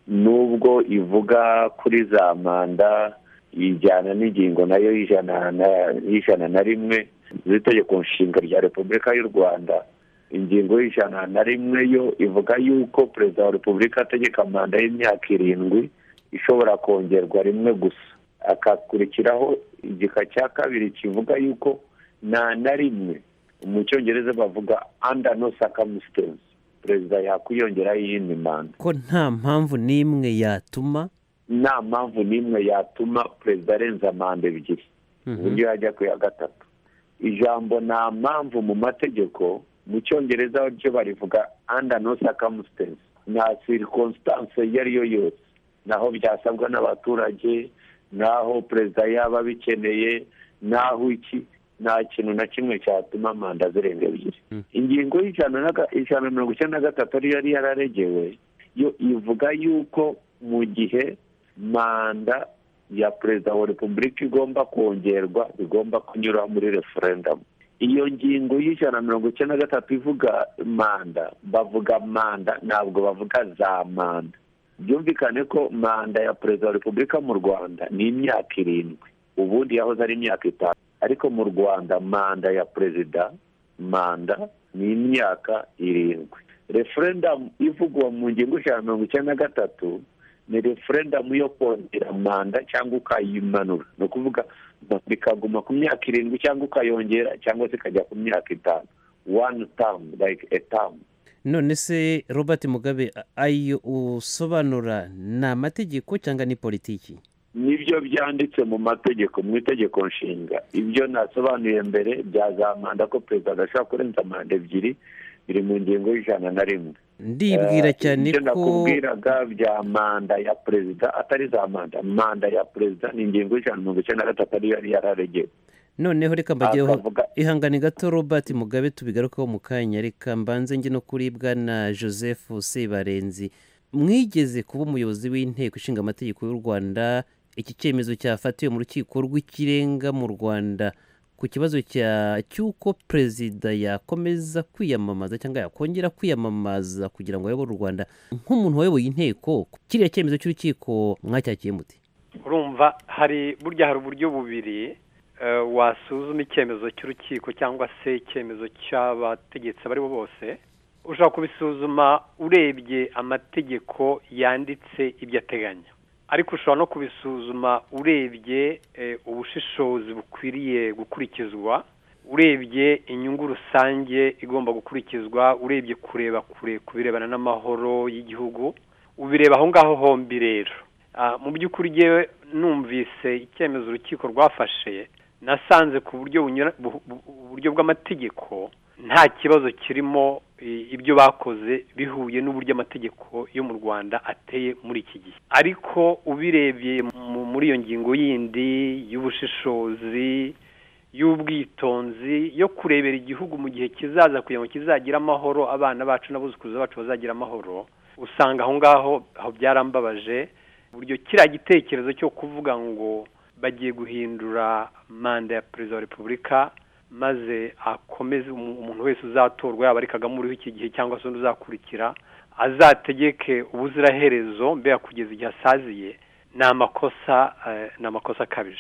nubwo ivuga kuri za manda ijyana n'ingingo nayo y'ijana na- y'ijana na rimwe z'itegeko nshinga rya repubulika y'u rwanda ingingo y'ijana na rimwe yo ivuga yuko perezida wa repubulika ategeka manda y'imyaka irindwi ishobora kongerwa rimwe gusa akakurikiraho igika cya kabiri kivuga yuko nta na rimwe mu cyongereza bavuga under no circumstance perezida yakwiyongeraho iyindi manda
ko nta mpamvu n'imwe yatuma
nta mpamvu n'imwe yatuma perezida arenza manda ebyiri uburyo yajya ku ya gatatu ijambo nta mpamvu mu mategeko mu cyongereza ryo barivuga under no circumstance nta circumstance iyo ari yo yose naho byasabwa n'abaturage naho perezida yaba abikeneye naho iki nta kintu na kimwe cyatuma manda zirenga ebyiri ingingo y'ijana na ga- ijana na mirongo icyenda na gatatu ariyo yari yararegewe yo ivuga yuko mu gihe manda ya perezida wa repubulika igomba kongerwa bigomba kunyura muri referendamu iyo ngingo y'ijana na mirongo icyenda na gatatu ivuga manda bavuga manda ntabwo bavuga za manda byumvikane ko manda ya perezida wa repubulika mu rwanda ni imyaka irindwi ubundi yahoze ari imyaka itanu ariko mu rwanda manda ya perezida manda ni imyaka irindwi referendamu ivugwa mu ngingo ijana na mirongo icyenda na gatatu ni referendamu yo kongera manda cyangwa ukayimanura ni ukuvuga manda ikaguma ku myaka irindwi cyangwa ukayongera cyangwa se ikajya ku myaka itanu one term like a term
none se robert mugabe a- ayo usobanura ni amategeko cyangwa ni politiki
nibyo byanditse mu mategeko mu itegeko nshinga ibyo nasobanuye mbere byazamanda ko perezida adashobora kurenza manda ebyiri biri mu ngingo y'ijana na rimwe
ndibwira cyane
ibyo
ko
nakubwiraga bya manda ya perezida atari za manda manda ya perezida ni ingingo y'ijana na mirongo icyenda na gatatu ariyo yari yararegeye
noneho reka mbageho
Akavuga-
ihangane gato robert mugabe tubigarukaho mu kanya reka mbanze njye no kuri bwana joseph sebarenzi mwigeze kuba umuyobozi w'inteko ishinga amategeko y'u rwanda iki cyemezo cyafatiwe mu rukiko rw'ikirenga mu rwanda ku kibazo cya cy'uko perezida yakomeza kwiyamamaza cyangwa yakongera kwiyamamaza kugira ngo ayobore u rwanda nk'umuntu wayoboye inteko kiriya cyemezo cy'urukiko mwacyakiye mute
urumva hari burya hari uburyo bubiri eh, wasuzuma icyemezo cy'urukiko cyangwa se icyemezo cy'abategetsi abo ari bo bose ushobora kubisuzuma urebye amategeko yanditse ibyo ateganya ariko ushobora no kubisuzuma urebye eh, ubushishozi bukwiriye gukurikizwa urebye inyungu rusange igomba gukurikizwa urebye kureba kure ku birebana n'amahoro y'igihugu ubireba aho ngaho hombi rero Ah, mu by'ukuri ngewe numvise icyemezo urukiko rwafashe nasanze ku buryo bunyura bu- bu- uburyo bw'amategeko nta kibazo kirimo i- ibyo bakoze bihuye n'uburyo amategeko yo mu rwanda ateye muri iki gihe ariko ubirebye mu- muri iyo ngingo yindi y'ubushishozi y'ubwitonzi yo kurebera igihugu mu gihe kizaza kugira ngo kizagire amahoro abana bacu n'abuzukuruza bacu bazagira amahoro usanga aho ngaho aho byarambabaje uburyo kiriya gitekerezo cyo kuvuga ngo bagiye guhindura manda ya perezida wa repubulika maze akomeze umu- umuntu wese uzatorwa yaba ari kagame uriho iki gihe cyangwa se undi uzakurikira azategeke ubuziraherezo mbega kugeza igihe asaziye ni amakosa eh, ni amakosa akabije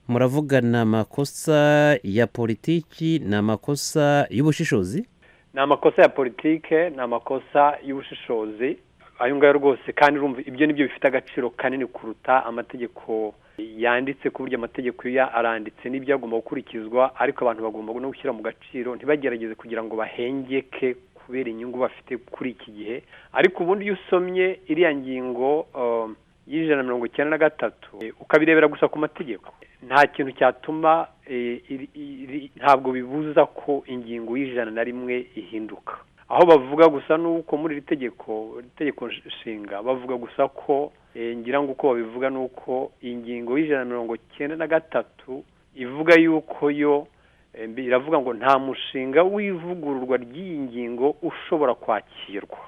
muravuga ni amakosa ya politiki ni amakosa y'ubushishozi
ni amakosa ya politike ni amakosa y'ubushishozi ayo ngayo rwose kandi urumva ibyo nibyo bifite agaciro kanini kuruta amategeko yanditse ku buryo amategeko ya aranditse n'ibyo agomba gukurikizwa ariko abantu bagomba no gushyira mu gaciro ntibagerageze kugira ngo bahengeke kubera inyungu bafite kuri iki gihe ariko ubundi iyo usomye iriya ngingo um, y'ijana na mirongo icyenda na gatatu eh, ukabirebera gusa ku mategeko nta kintu cyatuma eh, iri- iri- ntabwo bibuza ko ingingo y'ijana na rimwe ihinduka aho bavuga gusa nuko muri iri tegeko iri tegeko nsh- nshinga bavuga gusa ko eh, ngira ngo uko babivuga ni uko ingingo y'ijana na mirongo cyenda na gatatu ivuga yuko yo eh, mbi- iravuga ngo nta mushinga w'ivugururwa ry'iyi ngingo ushobora kwakirwa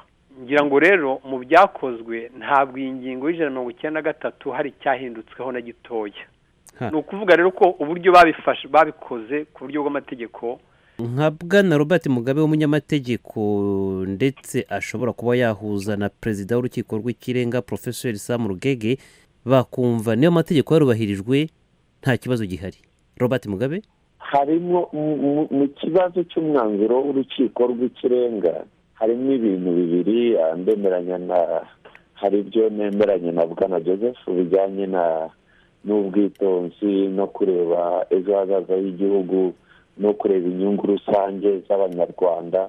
ngira ngo rero mu byakozwe ntabwo iyi ngingo y'ijana na mirongo icyenda na gatatu hari icyahindutsweho na gitoya ni ukuvuga rero ko uburyo babifashe babikoze ku buryo bw'amategeko
nka bwana robert mugabe w'umunyamategeko ndetse ashobora kuba yahuza na perezida w'urukiko rw'ikirenga profesor sam rugege bakumva niyo mategeko yarubahirijwe nta kibazo gihari robert mugabe
harimo mu- mu- mu kibazo cy'umwanzuro w'urukiko rw'ikirenga harimo ibintu bibiri ah, ndemeranya na hari ibyo nemeranya na bwana joseph bijyanye na n'ubwitonzi no kureba ejo hazaza h'igihugu no kureba inyungu rusange z'abanyarwanda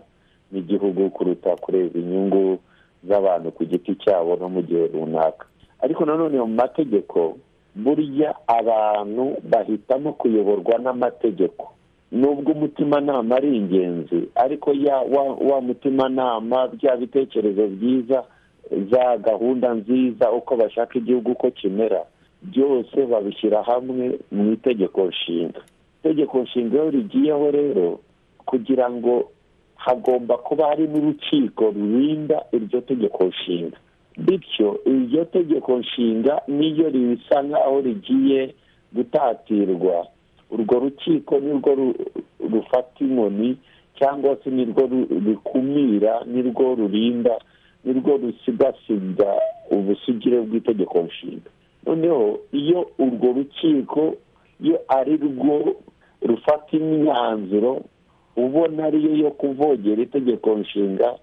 n'igihugu kuruta kureba inyungu z'abantu ku giti cyabo no mu gihe runaka ariko nanone mu mategeko burya abantu bahitamo kuyoborwa n'amategeko nubwo umutimanama ari ingenzi ariko ya wa, wa mutimanama bya bitekerezo byiza za gahunda nziza uko bashaka igihugu uko kimera byose babishyira hamwe mu itegeko nshinga itegeko nshinga iyo rigiyeho rero kugira ngo hagomba kuba hari n'urukiko rurinda iryo tegeko nshinga bityo iryo tegeko nshinga niyo risa nk'aho rigiye gutatirwa urwo rukiko nirwo ru- rufata inkoni cyangwa se nirwo ru- rukumira nirwo rurinda nirwo rusigasiga ubusugire bw'itegeko nshinga noneho iyo urwo rukiko iyo ari rwo rufata imyanzuro ubona ariyo yo kuvogera itegeko nshinga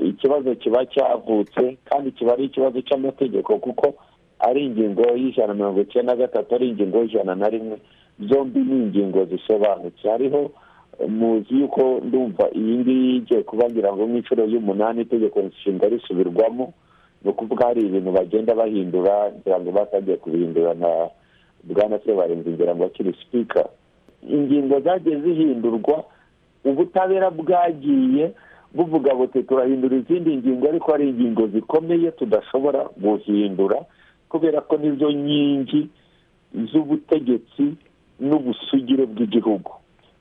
ikibazo kiba cyavutse kandi kiba ari ikibazo cy'amategeko kuko ari ingingo y'ijana na mirongo icyenda na gatatu ari ingingo y'ijana na rimwe zombi ni ingingo zisobanutse hariho eh, muzi yuko ndumva iyi ngiyi igiye kuba ngira ngo nk'inshuro y'umunani itegeko nshinga risubirwamo ni ukuvuga hari ibintu bagenda bahindura ngira ngo batangiye kubihindura na bwana sebarinzi ngira ngo akiri sipika ingingo zagiye zihindurwa ubutabera bwagiye buvuga buti turahindura izindi ngingo ariko hari ingingo zikomeye tudashobora guhindura kubera ko nizo nkingi z'ubutegetsi n'ubusugire bw'igihugu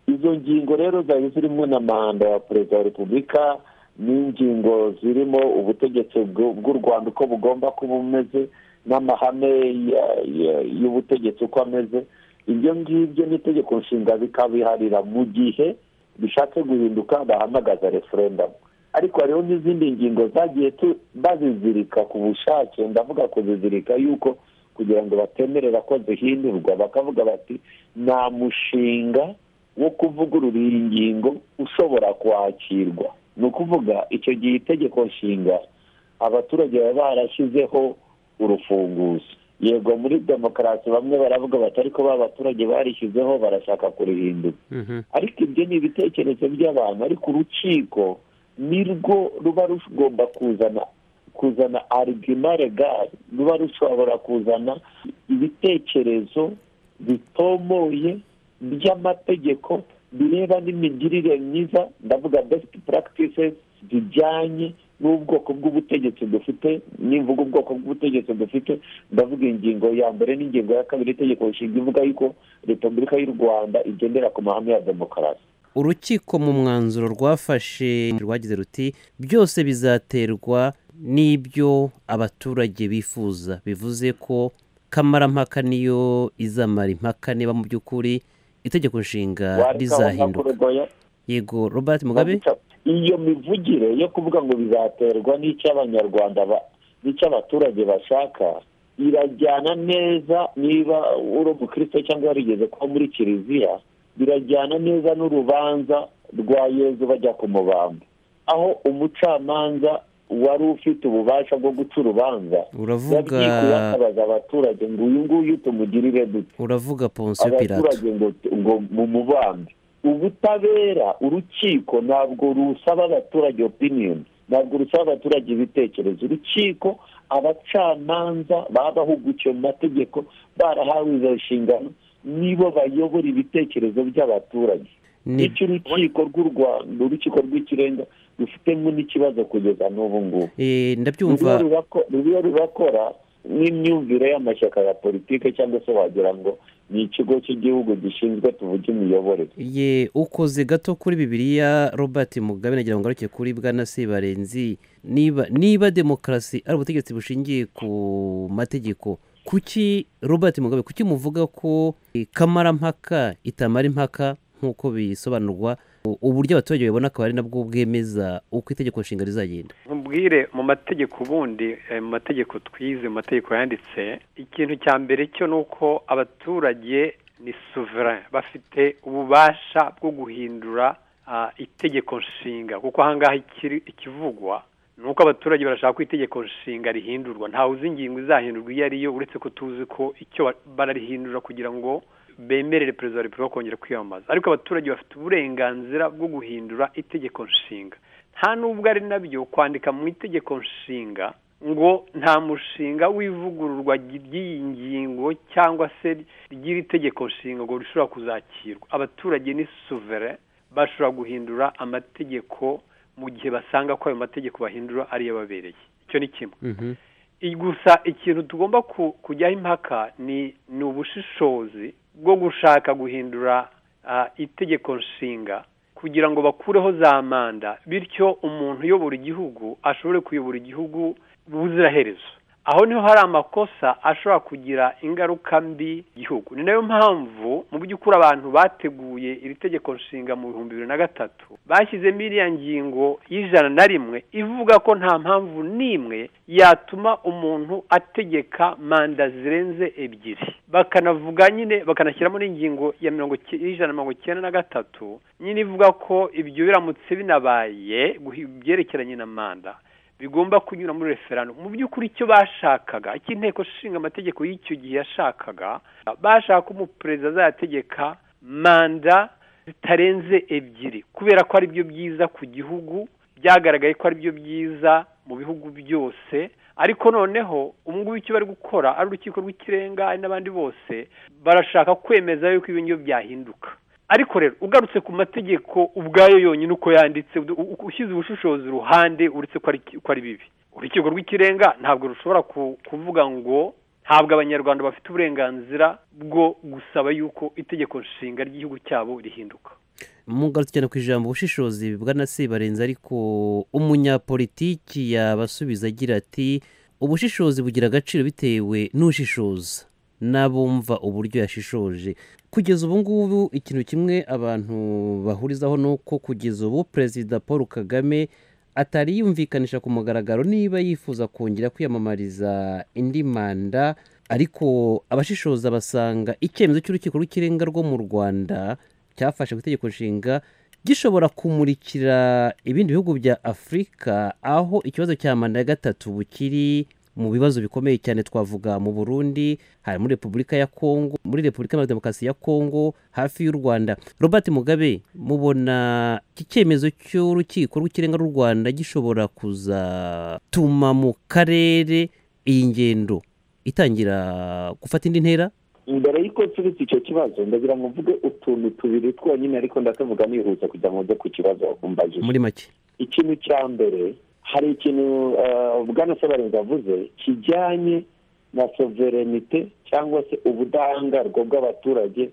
izo ngingo rero zari zirimo na manda ya perezida wa repubulika n'ingingo zirimo ubutegetsi bw'u bw'u rwanda uko bugomba kuba bumeze n'amahame ya- ya- y'ubutegetsi uko ameze ibyo ngibyo n'itegeko nshinga bikabiharira mu gihe bishatse guhinduka bahamagaza referendamu ariko hariho n'izindi ngingo zagiye tu- bazizirika ku bushake ndavuga kuzizirika yuko kugira ngo batemerera ko zihindurwa bakavuga bati nta mushinga wo kuvugurura iyi ngingo ushobora kwakirwa ni ukuvuga icyo gihe itegeko nshinga abaturage baba barashyizeho urufunguzo yego muri demokarasi bamwe baravuga bati ariko ba baturage barishyizeho barashaka kurihindura ariko ibyo ni ibitekerezo by'abantu ariko urukiko nirwo ruba rugomba kuzana kuzana arigima regari ruba rushobora kuzana ibitekerezo bitomoye by'amategeko bireba n'imigirire myiza ndavuga besiti practices bijyanye n'ubwoko bw'ubutegetsi dufite nimvuga ubwoko bw'ubutegetsi dufite ndavuga ingingo ya mbere n'ingingo ya kabiri itegeko nshinga ivuga yuko repubulika y'u rwanda igendera ku mahame ya demokarasi
urukiko mu mwanzuro rwafashe rwagize ruti byose bizaterwa n'ibyo abaturage bifuza bivuze ko kamarampaka niyo izamara impaka niba mu by'ukuri itegeko nshinga rizahinduka yego robert mugabe
iyo mivugire yo kuvuga ngo bizaterwa n'icyo abanyarwanda ba- n'icyo abaturage bashaka irajyana neza niba uri umukristo cyangwa warigeze kuba muri kiliziya birajyana neza n'urubanza rwa yezu bajya ku mubamba aho umucamanza wari ufite ububasha bwo guca urubanza
Uravuga-
yagiye yakabaza abaturage ngo uyu nguyu tumugirire dute
uravuga ponsiyo pirata
abaturage ngo ngo mu mubambe ubutabera urukiko ntabwo rusaba abaturage opinion ntabwo rusaba abaturage ibitekerezo urukiko abacamanza babahugukiye mu mategeko barahawe izo nshingano nibo bayobora ibitekerezo by'abaturage icyo urukiko rw'u rwanda urukiko rw'ikirenga rufitemo n'ikibazo kugeza n'ubu ngubu
Eh,
ruba
ndabyumva
rurako- ruba rurakora n'imyumvire y'amashyaka ya politike cyangwa se wagira ngo ni ikigo cy'igihugu gishinzwe tuvuge imiyoborere
ye ukoze gato kuri bibiliya robert mugabe nagira ngo ngaruke kuri bwana sebarenzi niba niba demokarasi ari ubutegetsi bushingiye ku mategeko kuki robert mugabe kuki muvuga ko eh, kamarampaka itamara impaka nk'uko bisobanurwa u- uburyo abaturage babibona akaba ari nabwo bwemeza uko itegeko nshinga rizagenda
nkubwire mu mategeko ubundi eh, mu mategeko twize mu mategeko yanditse ikintu cya mbere cyo ni uko abaturage ni souverain bafite ububasha bwo guhindura ah, itegeko nshinga kuko ahangaha ikiri- ikivugwa ni uko abaturage barashaka ko itegeko nshinga rihindurwa ntawe uzi ingingo izahindurwa iyo ariyo uretse ko tuzi ko icyo ba- bararihindura kugira ngo bemerere perezida wa repubulika kongera kwiyamamaza ariko abaturage bafite uburenganzira bwo guhindura itegeko nshinga nta n'ubwo ari nabyo kwandika mu itegeko nshinga ngo nta mushinga w'ivugururwa ry'iyi ngingo cyangwa se ry'iri tegeko nshinga ngo rishobora kuzakirwa abaturage ni suvere bashobora guhindura amategeko mu gihe basanga ko ayo mategeko bahindura ariyo ababereye icyo ni kimwe I- gusa ikintu tugomba ku- kujyaho impaka ni ni ubushishozi bwo gushaka guhindura ah, itegeko nshinga kugira ngo bakureho za manda bityo umuntu uyobora igihugu ashobore kuyobora igihugu ubuziraherezo aho niho hari amakosa ashobora kugira ingaruka mbi ku gihugu ni nayo mpamvu mu by'ukuri abantu bateguye iri tegeko nshinga mu bihumbi bibiri na gatatu bashyizemo iriya ngingo y'ijana na rimwe ivuga ko nta mpamvu n'imwe yatuma umuntu ategeka manda zirenze ebyiri bakanavuga nyine bakanashyiramo n'ingingo ya mirongo cy- y'ijana na mirongo icyenda na gatatu nyine ivuga ko ibyo biramutse binabaye guhi- byerekeranye na manda bigomba kunyura muri referano mu by'ukuri icyo bashakaga icyo inteko ishinga amategeko y'icyo gihe yashakaga bashaka ko umuperezida azayategeka manda zitarenze ebyiri kubera ko ari byo byiza ku gihugu byagaragaye ko ari byo byiza mu bihugu byose ariko noneho ubu ngubu icyo bari gukora ari urukiko rw'ikirenga ari n'abandi bose barashaka kwemeza yuko ibyo ngibyo byahinduka ariko rero ugarutse ku mategeko ubwayo yonyine uko yanditse ushyize ubushishozi uruhande uretse ko ari bibi urukiko rw'ikirenga ntabwo rushobora kuvuga ngo ntabwo abanyarwanda bafite uburenganzira bwo gusaba yuko itegeko nshinga ry'igihugu cyabo rihinduka
mugarutse cyane ku ijambo ubushishozi bwanasibarenze ariko umunyapolitiki yabasubiza agira ati ubushishozi bugira agaciro bitewe n'ushishoza n'abumva uburyo yashishoje kugeza ubu ngubu ikintu kimwe abantu bahurizaho ni uko kugeza ubu perezida paul kagame atari yumvikanisha ku mugaragaro niba yifuza kongera kwiyamamariza indi manda ariko abashishoza basanga icyemezo cy'urukiko rw'ikirenga rwo mu rwanda cyafashe ku itegeko nshinga gishobora kumurikira ibindi bihugu bya afurika aho ikibazo cya manda ya gatatu bukiri mu bibazo bikomeye cyane twavuga mu burundi hari muri repubulika ya kongo muri repubulika ya demokarasi ya kongo hafi y'u rwanda robert mugabe mubona iki cyemezo cy'urukiko rw'ikirenga rw'u rwanda gishobora kuzatuma mu karere iyi ngendo itangira gufata indi ntera
mbere y'uko nsubitse icyo kibazo ndagira ngo mvuge utuntu tubiri twonyine ariko ndatuvuga nihuse kugira ngo njye ku kibazo wakumbajije
muri make
ikintu cya mbere hari ikintu bwana sebarenga avuze kijyanye na soverenite cyangwa se ubudahangarwa bw'abaturage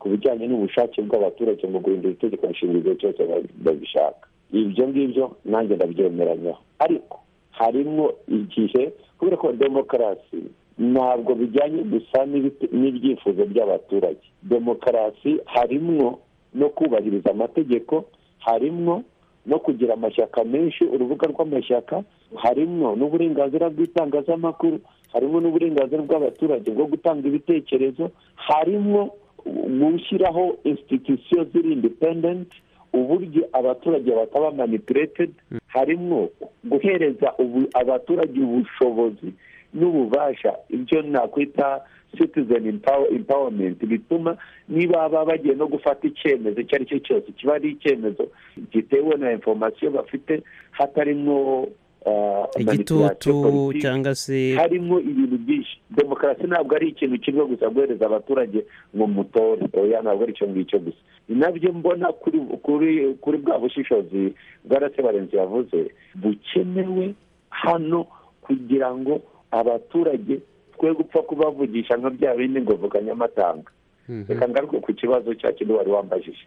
ku bijyanye n'ubushake bw'abaturage mu guhindura itegeko nshinga igihe cyose babishaka ibyo ngibyo nanjye ndabyemeranyaho ariko harimo igihe kubera ko demokarasi ntabwo bijyanye gusa n'ibyifuzo by'abaturage demokarasi harimwo no kubahiriza amategeko harimwo no kugira amashyaka menshi urubuga rw'amashyaka harimwo n'uburenganzira bw'itangazamakuru harimo n'uburenganzira bw'abaturage bwo gutanga ibitekerezo harimo gushyiraho insititisiyo ziri indipendenti uburyo abaturage bataba manipuretedi harimo guhereza abaturage ubushobozi n'ububasha ibyo nakwita citizen empowerment bituma niba baba bagiye no gufata icyemezo icyo ari cyo cyose kiba ari icyemezo gitewe na informasiyo bafite hatarimo
igitutu cyangwa se
harimo ibintu byinshi demokarasi ntabwo ari ikintu kimwe gusa guhereza abaturage ngo mutore oya ntabwo ari icyo ngicyo gusa ni nabyo mbona kuri bwa bushishozi bwarasebarenze yavuze bukenewe hano kugira ngo abaturage twe gupfa kubavugisha nka bya bindi ngo vuga nyamatanga reka ngaruke ku kibazo cya kintu wari wambajije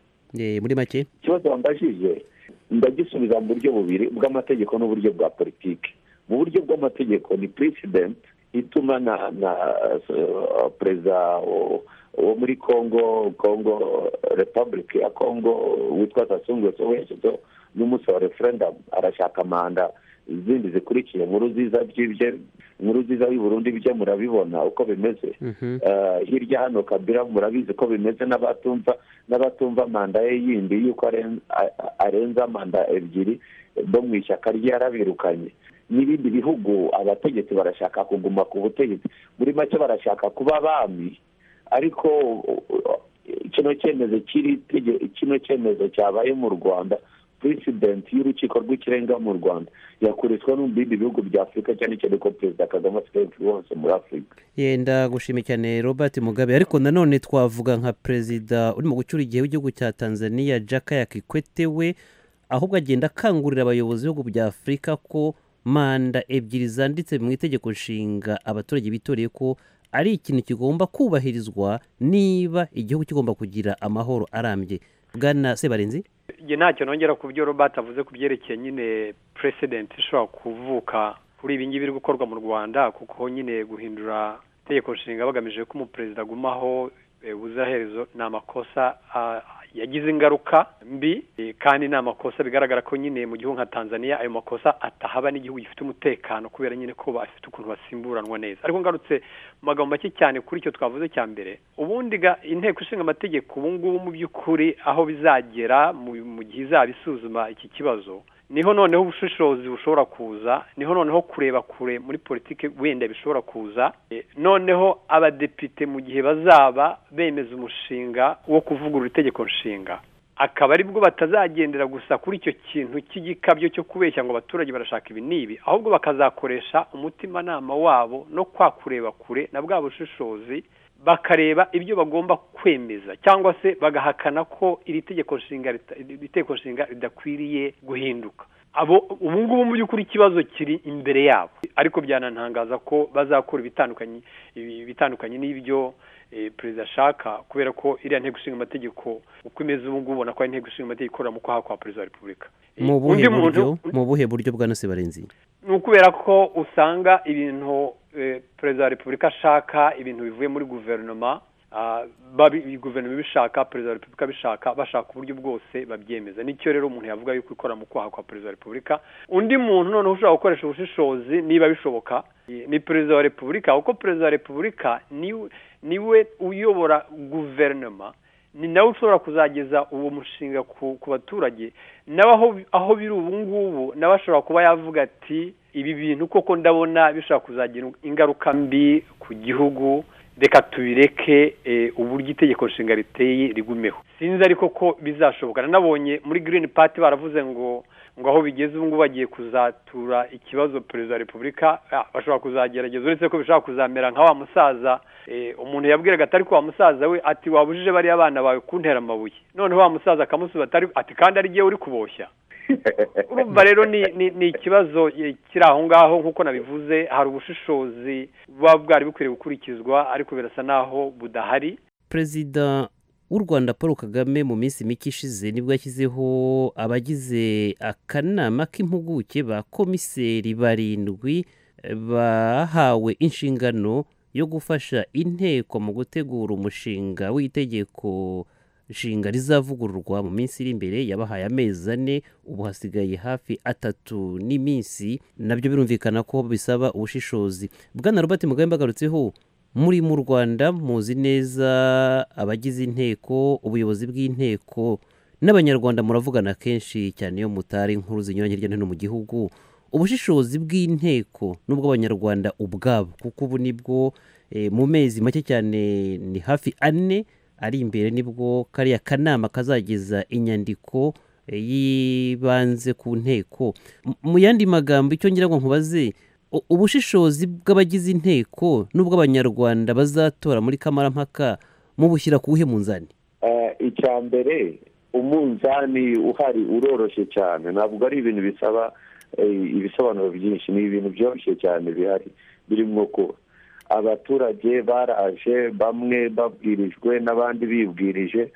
muri make
ikibazo wambajije ndagisubiza mu buryo bubiri bw'amategeko n'uburyo bwa politiki mu buryo bw'amategeko ni president ituma na na perezida wo muri congo congo repubulika ya congo witwa sasungureso wejedo n'umusaba referendamu arashaka manda izindi zikurikiye nkuru nziza by'ibyo nkuru nziza y'uburundi byo murabibona uko bimeze hirya hano kabira murabizi ko bimeze n'abatumva n'abatumva manda ye yindi y'uko arenza manda ebyiri bo mu ishyaka rye yarabirukanye n'ibindi bihugu abategetsi barashaka kuguma ku butegetsi muri make barashaka kuba abami ariko kino cyemezo kiri kino cyemezo cyabaye mu rwanda peresidenti y'urukiko rw'ikirenga mu rwanda yakoreshwa no mu bindi bihugu bya afurika cyane cyane ko perezida kagame afite influence muri afurika
yenda gushima cyane robert mugabe ariko nanone twavuga nka perezida urimo gucyura igihe w'igihugu cya tanzania jakaya kikwete we ahubwo agenda akangurira abayobozi b'ibihugu bya afurika ko manda ebyiri zanditse mu itegeko nshinga abaturage bitoreye ko ari ikintu kigomba kubahirizwa niba igihugu kigomba kugira amahoro arambye bwana sebarenzi
igihe ntacyo nongera ku byo robert avuze ku byerekeye nyine president ishobora kuvuka kuri ibi ngibi biri gukorwa mu rwanda kuko nyine guhindura itegeko nshinga bagamije ko umuperezida agumaho ubuziraherezo ni amakosa yagize ingaruka mbi kandi ni amakosa bigaragara ko nyine mu gihugu nka tanzania ayo makosa atahaba n'igihugu gifite umutekano kubera nyine ko bafite ukuntu basimburanwa neza ariko ngarutse mu magambo make cyane kuri icyo twavuze cya mbere ubundi inteko ishinga amategeko ubu ngubu mu by'ukuri aho bizagera mu gihe izaba isuzuma iki kibazo niho noneho ubushishozi bushobora kuza niho noneho kureba kure muri politiki wenda bishobora kuza noneho abadepite mu gihe bazaba bemeza umushinga wo kuvugurura itegeko nshinga akaba ari bwo batazagendera gusa kuri icyo kintu cy'igikabyo cyo kubeshya ngo abaturage barashaka ibi n'ibi ahubwo bakazakoresha umutimanama wabo no kwa kureba kure na bwa bushishozi bakareba ibyo bagomba kwemeza cyangwa se bagahakana ko iri tegeko nshinga rita- iri tegeko nshinga ridakwiriye guhinduka abo ubu ngubu mu by'ukuri ikibazo kiri imbere yabo ariko byanantangaza ko bazakora ibitandukanye ibi- ibitandukanye n'ibyo eh, perezida ashaka kubera ko iriya nteko ishinga amategeko uko imeze ubu ngubu ubona ko ari inteko ishinga amategeko ikorera mu kwaha kwa perezida wa repubulika
mu buhe
undi muntu-
buryo mu buhe buryo bwa nose barenzi
ni ukubera ko usanga ibintu eh, perezida wa repubulika ashaka ibintu bivuye muri guverinoma ah, babi- guverinoma ibishaka perezida wa repubulika abishaka bashaka uburyo bwose babyemeza nicyo rero umuntu yavuga yuko ikora mu kwaha kwa perezida wa repubulika undi muntu noneho ushobora gukoresha ubushishozi niba bishoboka eh, ni perezida wa repubulika kuko perezida wa repubulika niwe- niwe uyobora guverinoma ni nawe ushobora kuzageza uwo mushinga ku ku baturage nawe aho aho biri ubu ngubu nawe ashobora kuba yavuga ati ibi bintu koko ndabona bishobora kuzagira ingaruka mbi ku gihugu reka tubireke eh, uburyo itegeko nshinga riteye rigumeho sinzi ariko ko bizashoboka nabonye muri green party baravuze ngo ngo aho bigeze ubu ngubu bagiye kuzatura ikibazo perezida wa repubulika ah, bashobora kuzagerageza uretse ko bishobora kuzamera nka wa musaza eh, umuntu yabwiraga atari ko wa musaza we ati wabujije bariya bana bawe kuntera amabuye noneho wa musaza akamusubiza atari ati kandi ari jyewe uri kuboshya urumva rero ni ni- ni ikibazo eh, kiri aho ngaho nk'uko nabivuze hari ubushishozi buba bwari bukwiriye gukurikizwa ariko birasa n'aho budahari
perezida w'u rwanda paul kagame mu minsi mike ishize nibwo yashyizeho abagize akanama k'impuguke ba komiseri barindwi bahawe inshingano yo gufasha inteko mu gutegura umushinga w'itegeko nshinga rizavugururwa mu minsi iri imbere yabahaye amezi ane ubu hasigaye hafi atatu n'iminsi nabyo birumvikana ko bisaba ubushishozi bwana robert mugabe mbagarutseho muri mu rwanda muzi neza abagize inteko ubuyobozi bw'inteko n'abanyarwanda muravugana kenshi cyane iyo mutari inkuru zinyuranye hirya no hino mu gihugu ubushishozi bw'inteko n'ubw'abanyarwanda ubwabo kuko ubu nibwo eh, mu mezi make cyane ni hafi ane ari imbere nibwo kariya kanama kazageza inyandiko eh, yibanze ku nteko M- mu yandi magambo icyo ngira ngo nkubaze u- ubushishozi bw'abagize inteko n'ubw'abanyarwanda bazatora muri kamarampaka mubushyira ku buhe munzani
Eh, icya mbere umunzani uhari uroroshye cyane ntabwo ari ibintu bisaba eh, ibisobanuro byinshi ni ibintu byoroshye cyane bihari birimo ko abaturage baraje bamwe babwirijwe n'abandi bibwirije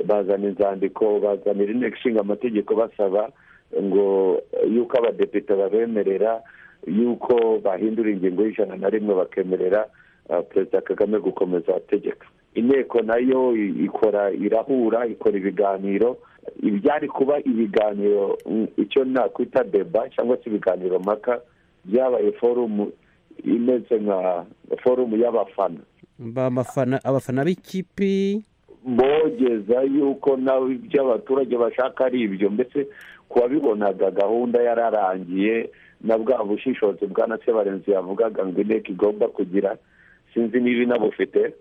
bazana inzandiko bazanira inteko ishinga amategeko basaba ngo eh, yuko abadepite babemerera yuko bahindura ingingo y'ijana na rimwe bakemerera eh, perezida kagame gukomeza ategeka inteko nayo i- ikora irahura ikora ibiganiro ibyari kuba ibiganiro mm, icyo nakwita deba cyangwa se ibiganiro mpaka byabaye forumu imeze nka forumu y'abafana
bamafana abafana b'ikipe
bogeza yuko nawe ibyo abaturage bashaka ari ibyo mbese ku wabibonaga gahunda yararangiye na bwa bushishozi bwa na sebarenzi yavugaga ngo inteko igomba kugira sinzi niba inabufite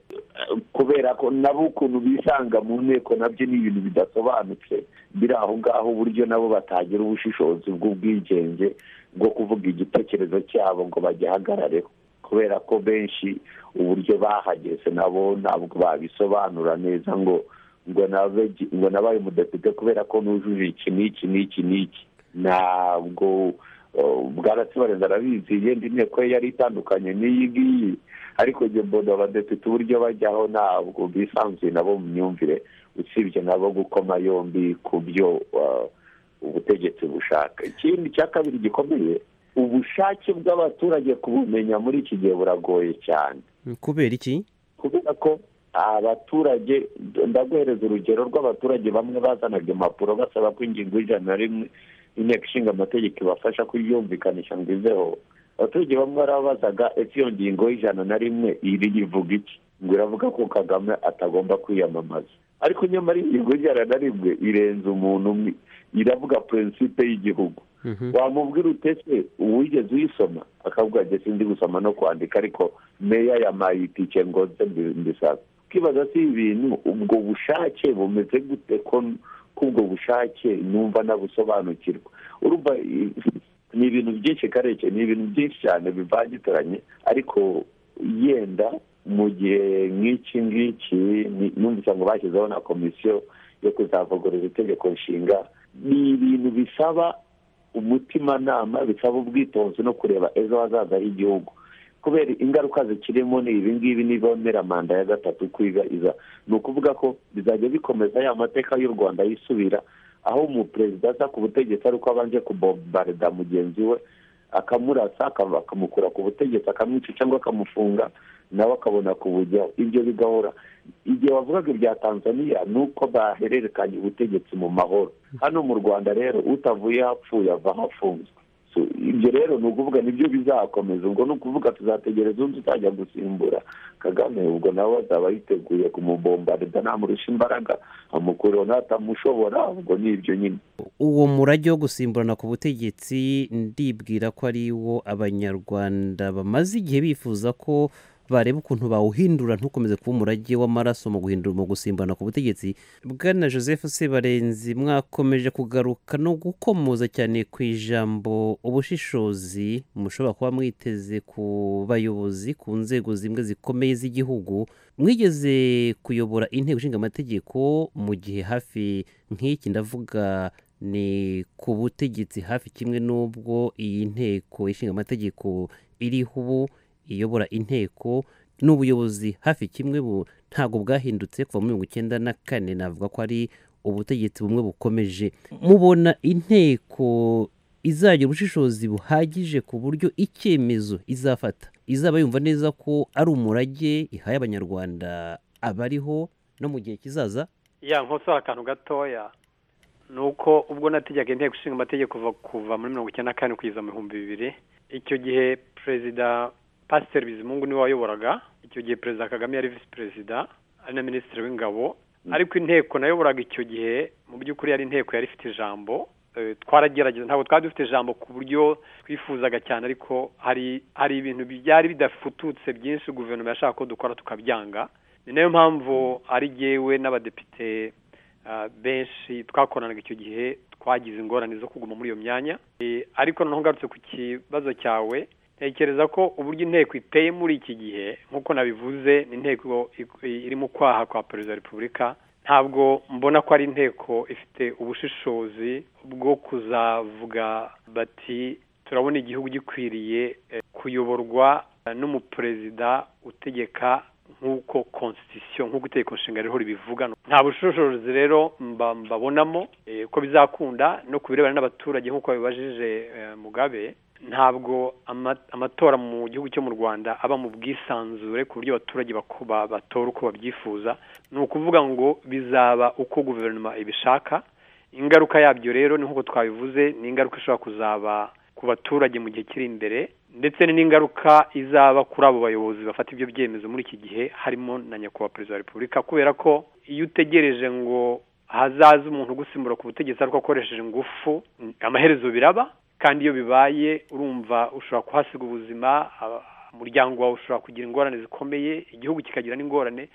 kubera ko nabo ukuntu bisanga mu nteko nabyo ni ibintu bidasobanutse biri aho ngaho uburyo nabo batagira ubushishozi bw'ubwigenge bwo kuvuga igitekerezo cyabo ngo bagihagarareho kubera ko benshi uburyo bahageze nabo ntabwo babisobanura neza ngo ngo nabe ngo nabaye umudepite kubera ko nujuje iki n'iki n'iki n'iki ntabwo uh, bwaratsibarenza arabizi yenda inteko ye yari itandukanye n'iyi ngiyi ariko njye mbona abadepite uburyo bajyaho ntabwo bisanzuye nabo mu myumvire usibye nabo gukoma yombi ku byo uh, ubutegetsi bushaka ikindi cya kabiri gikomeye ubushake bw'abaturage kubumenya muri iki gihe buragoye cyane
kubera iki
kubera ko abaturage ndaguhereza urugero rw'abaturage bamwe bazanaga impapuro basaba ko ingingo y'ijana na rimwe inteko ishinga amategeko ibafasha kuyumvikanisha ngo iveho abaturage bamwe barabazaga ese iyo ngingo y'ijana na rimwe iri ivuga iki ngo iravuga ko kagame atagomba kwiyamamaza ariko nyamara ingingo y'ijana na rimwe irenze umuntu umwe iravuga purinsipe y'igihugu wamubwira utese uwigeze uyisoma akavuga ati sindi gusoma no kwandika ariko meya yamaye itike ngo nze mbi- mbisaba ukibaza si ibintu ubwo bushake bumeze gute ko k'ubwo bushake numva nabusobanukirwa urumva i- ni ibintu byinshi kareke ni ibintu byinshi cyane bivangitiranye ariko yenda mu gihe nk'iki ngiki ni- numvise ngo bashyizeho na komisiyo yo kuzavugurura itegeko nshinga ni ibintu bisaba umutimanama bisaba ubwitonzi no kureba ejo hazaza h'igihugu kubera ingaruka zikirimo ni ibi ngibi nibonera manda ya gatatu kwiga iza ni ukuvuga ko bizajya bikomeza ya mateka y'u rwanda yisubira aho umuperezida aza ku butegetsi ari uko abanje kubombarida mugenzi we akamurasa akava- akamukura ku butegetsi akamwica cyangwa akamufunga nawe akabona kubujyaho ibyo bigahora igihe wavugaga ibya tanzaniya ni uko bahererekanya ubutegetsi mu mahoro hano mu rwanda rero utavuye hapfuye avaho afunzwe So, ibyo rero ni ukuvuga nibyo bizakomeza ubwo ni ukuvuga tuzategereza undi utajya gusimbura kagame ubwo nawe azaba yiteguye kumubombarida namurusha imbaraga amukureho n'atamushobora ubwo ni ibyo nyine
uwo murage wo gusimburana ku butegetsi ndibwira ko ari wo abanyarwanda bamaze igihe bifuza ko bareba ukuntu bawuhindura ntukomeze kuba umurage w'amaraso mu guhindura mu gusimburana ku butegetsi bwana joseph sebarenzi mwakomeje kugaruka no gukomoza cyane ku ijambo ubushishozi mushobora kuba mwiteze ku bayobozi ku nzego zimwe zikomeye z'igihugu mwigeze kuyobora inteko ishinga amategeko mu gihe hafi nk'iki ndavuga ni ku butegetsi hafi kimwe n'ubwo iyi nteko ishinga amategeko iriho ubu iyobora inteko n'ubuyobozi hafi kimwe bu ntabwo bwahindutse kuva muri mirongo icyenda na kane navuga ko ari ubutegetsi bumwe bukomeje mubona inteko izagira ubushishozi buhagije ku buryo icyemezo izafata izaba yumva neza ko ari umurage ihaye abanyarwanda abariho no mu gihe kizaza
ya nkosoha akantu gatoya ni uko ubwo nategeka inteko ishinga amategeko kuva kuva muri mirongo icyenda na kane kugeza mu bihumbi bibiri icyo gihe perezida pasiteri bizimungu niwe wayoboraga icyo gihe perezida kagame yari visi perezida ari na minisitiri w'ingabo ariko inteko nayoboraga icyo gihe mu by'ukuri yari inteko yari ifite ijambo eh, twaragerageza ntabwo twari dufite ijambo ku buryo twifuzaga cyane ariko hari hari ibintu byari bidafututse byinshi guverinoma yashaka ko dukora tukabyanga ni nayo mpamvu ari jyewe n'abadepite ah, benshi twakoranaga icyo gihe twagize ingorane zo kuguma muri iyo myanya Eh, ariko noneho ngarutse ku kibazo cyawe ntekereza ko uburyo inteko iteye muri iki gihe nk'uko nabivuze ni inteko i- irimo kwaha kwa perezida wa repubulika ntabwo mbona ko ari inteko ifite ubushishozi bwo kuzavuga bati turabona igihugu gikwiriye eh, kuyoborwa eh, n'umuperezida utegeka nk'uko konstitusiyo nk'uko itegeko nshinga ririho ribivuga nta bushishozi rero mba- mbabonamo eh, ko bizakunda no ku birebana n'abaturage nk'uko babibajije eh, mugabe ntabwo ama- amatora mu gihugu cyo mu rwanda aba mu bwisanzure ku buryo abaturage bako- ba- batora uko babyifuza ni ukuvuga ngo bizaba uko guverinoma ibishaka ingaruka yabyo rero ni nk'uko twabivuze ni ingaruka ishobora kuzaba ku baturage mu gihe kiri imbere ndetse ni n'ingaruka izaba kuri abo bayobozi bafata ibyo byemezo muri iki gihe harimo na nyakubahwa perezida wa repubulika kubera ko iyo utegereje ngo hazaze umuntu ugusimbura ku butegetsi ariko akoresheje ingufu amaherezo biraba kandi iyo bibaye urumva ushobora kuhasiga ubuzima aba- umuryango wawe ushobora kugira ingorane zikomeye igihugu kikagira n'ingorane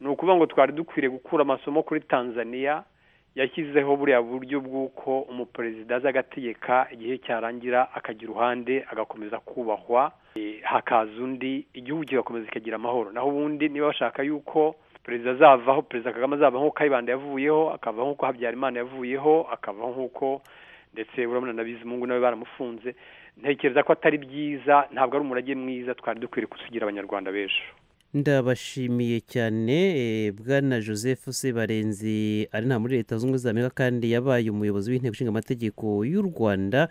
ni ukuvuga ngo twari dukwiriye gukura amasomo kuri tanzania yashyizeho buriya buryo bw'uko umuperezida aza agategeka igihe cyarangira akagira uruhande agakomeza kubahwa eh, hakaza undi igihugu kigakomeza kikagira amahoro naho ubundi niba bashaka yuko perezida azavaho perezida kagame azavaho nk'uko kayibanda yavuyeho akavaho nk'uko habyarimana yavuyeho akavaho nk'uko ndetse urabona na bizimungu nawe baramufunze ntekereza ko atari byiza ntabwo ari umurage mwiza twari dukwiriye kusigira abanyarwanda b'ejo
ndabashimiye cyane eh, bwana joseph sebarenzi ari nta muri leta zunze ubumwe za amerika kandi yabaye umuyobozi w'inteko ishinga amategeko y'u rwanda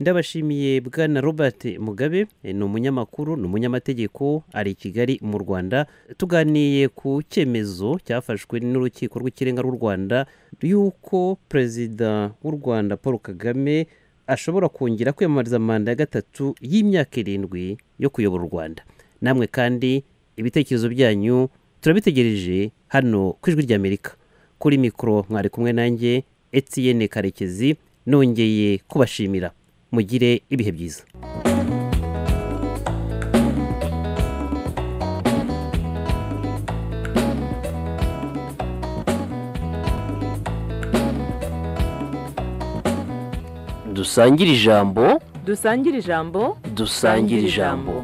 ndabashimiye bwana robert mugabe eh, ni umunyamakuru ni umunyamategeko ari i kigali mu rwanda tuganiye ku cyemezo cyafashwe n'urukiko rw'ikirenga rw'u rwanda y'uko perezida w'u rwanda paul kagame ashobora kongera kwiyamamariza manda ya gatatu y'imyaka irindwi yo kuyobora u rwanda namwe kandi ibitekerezo byanyu turabitegereje hano ku ijwi ry'amerika kuri mikoro mwari kumwe nanjye etiyene karekezi nongeye kubashimira mugire ibihe byiza
dusangire ijambo
dusangire ijambo
dusangire ijambo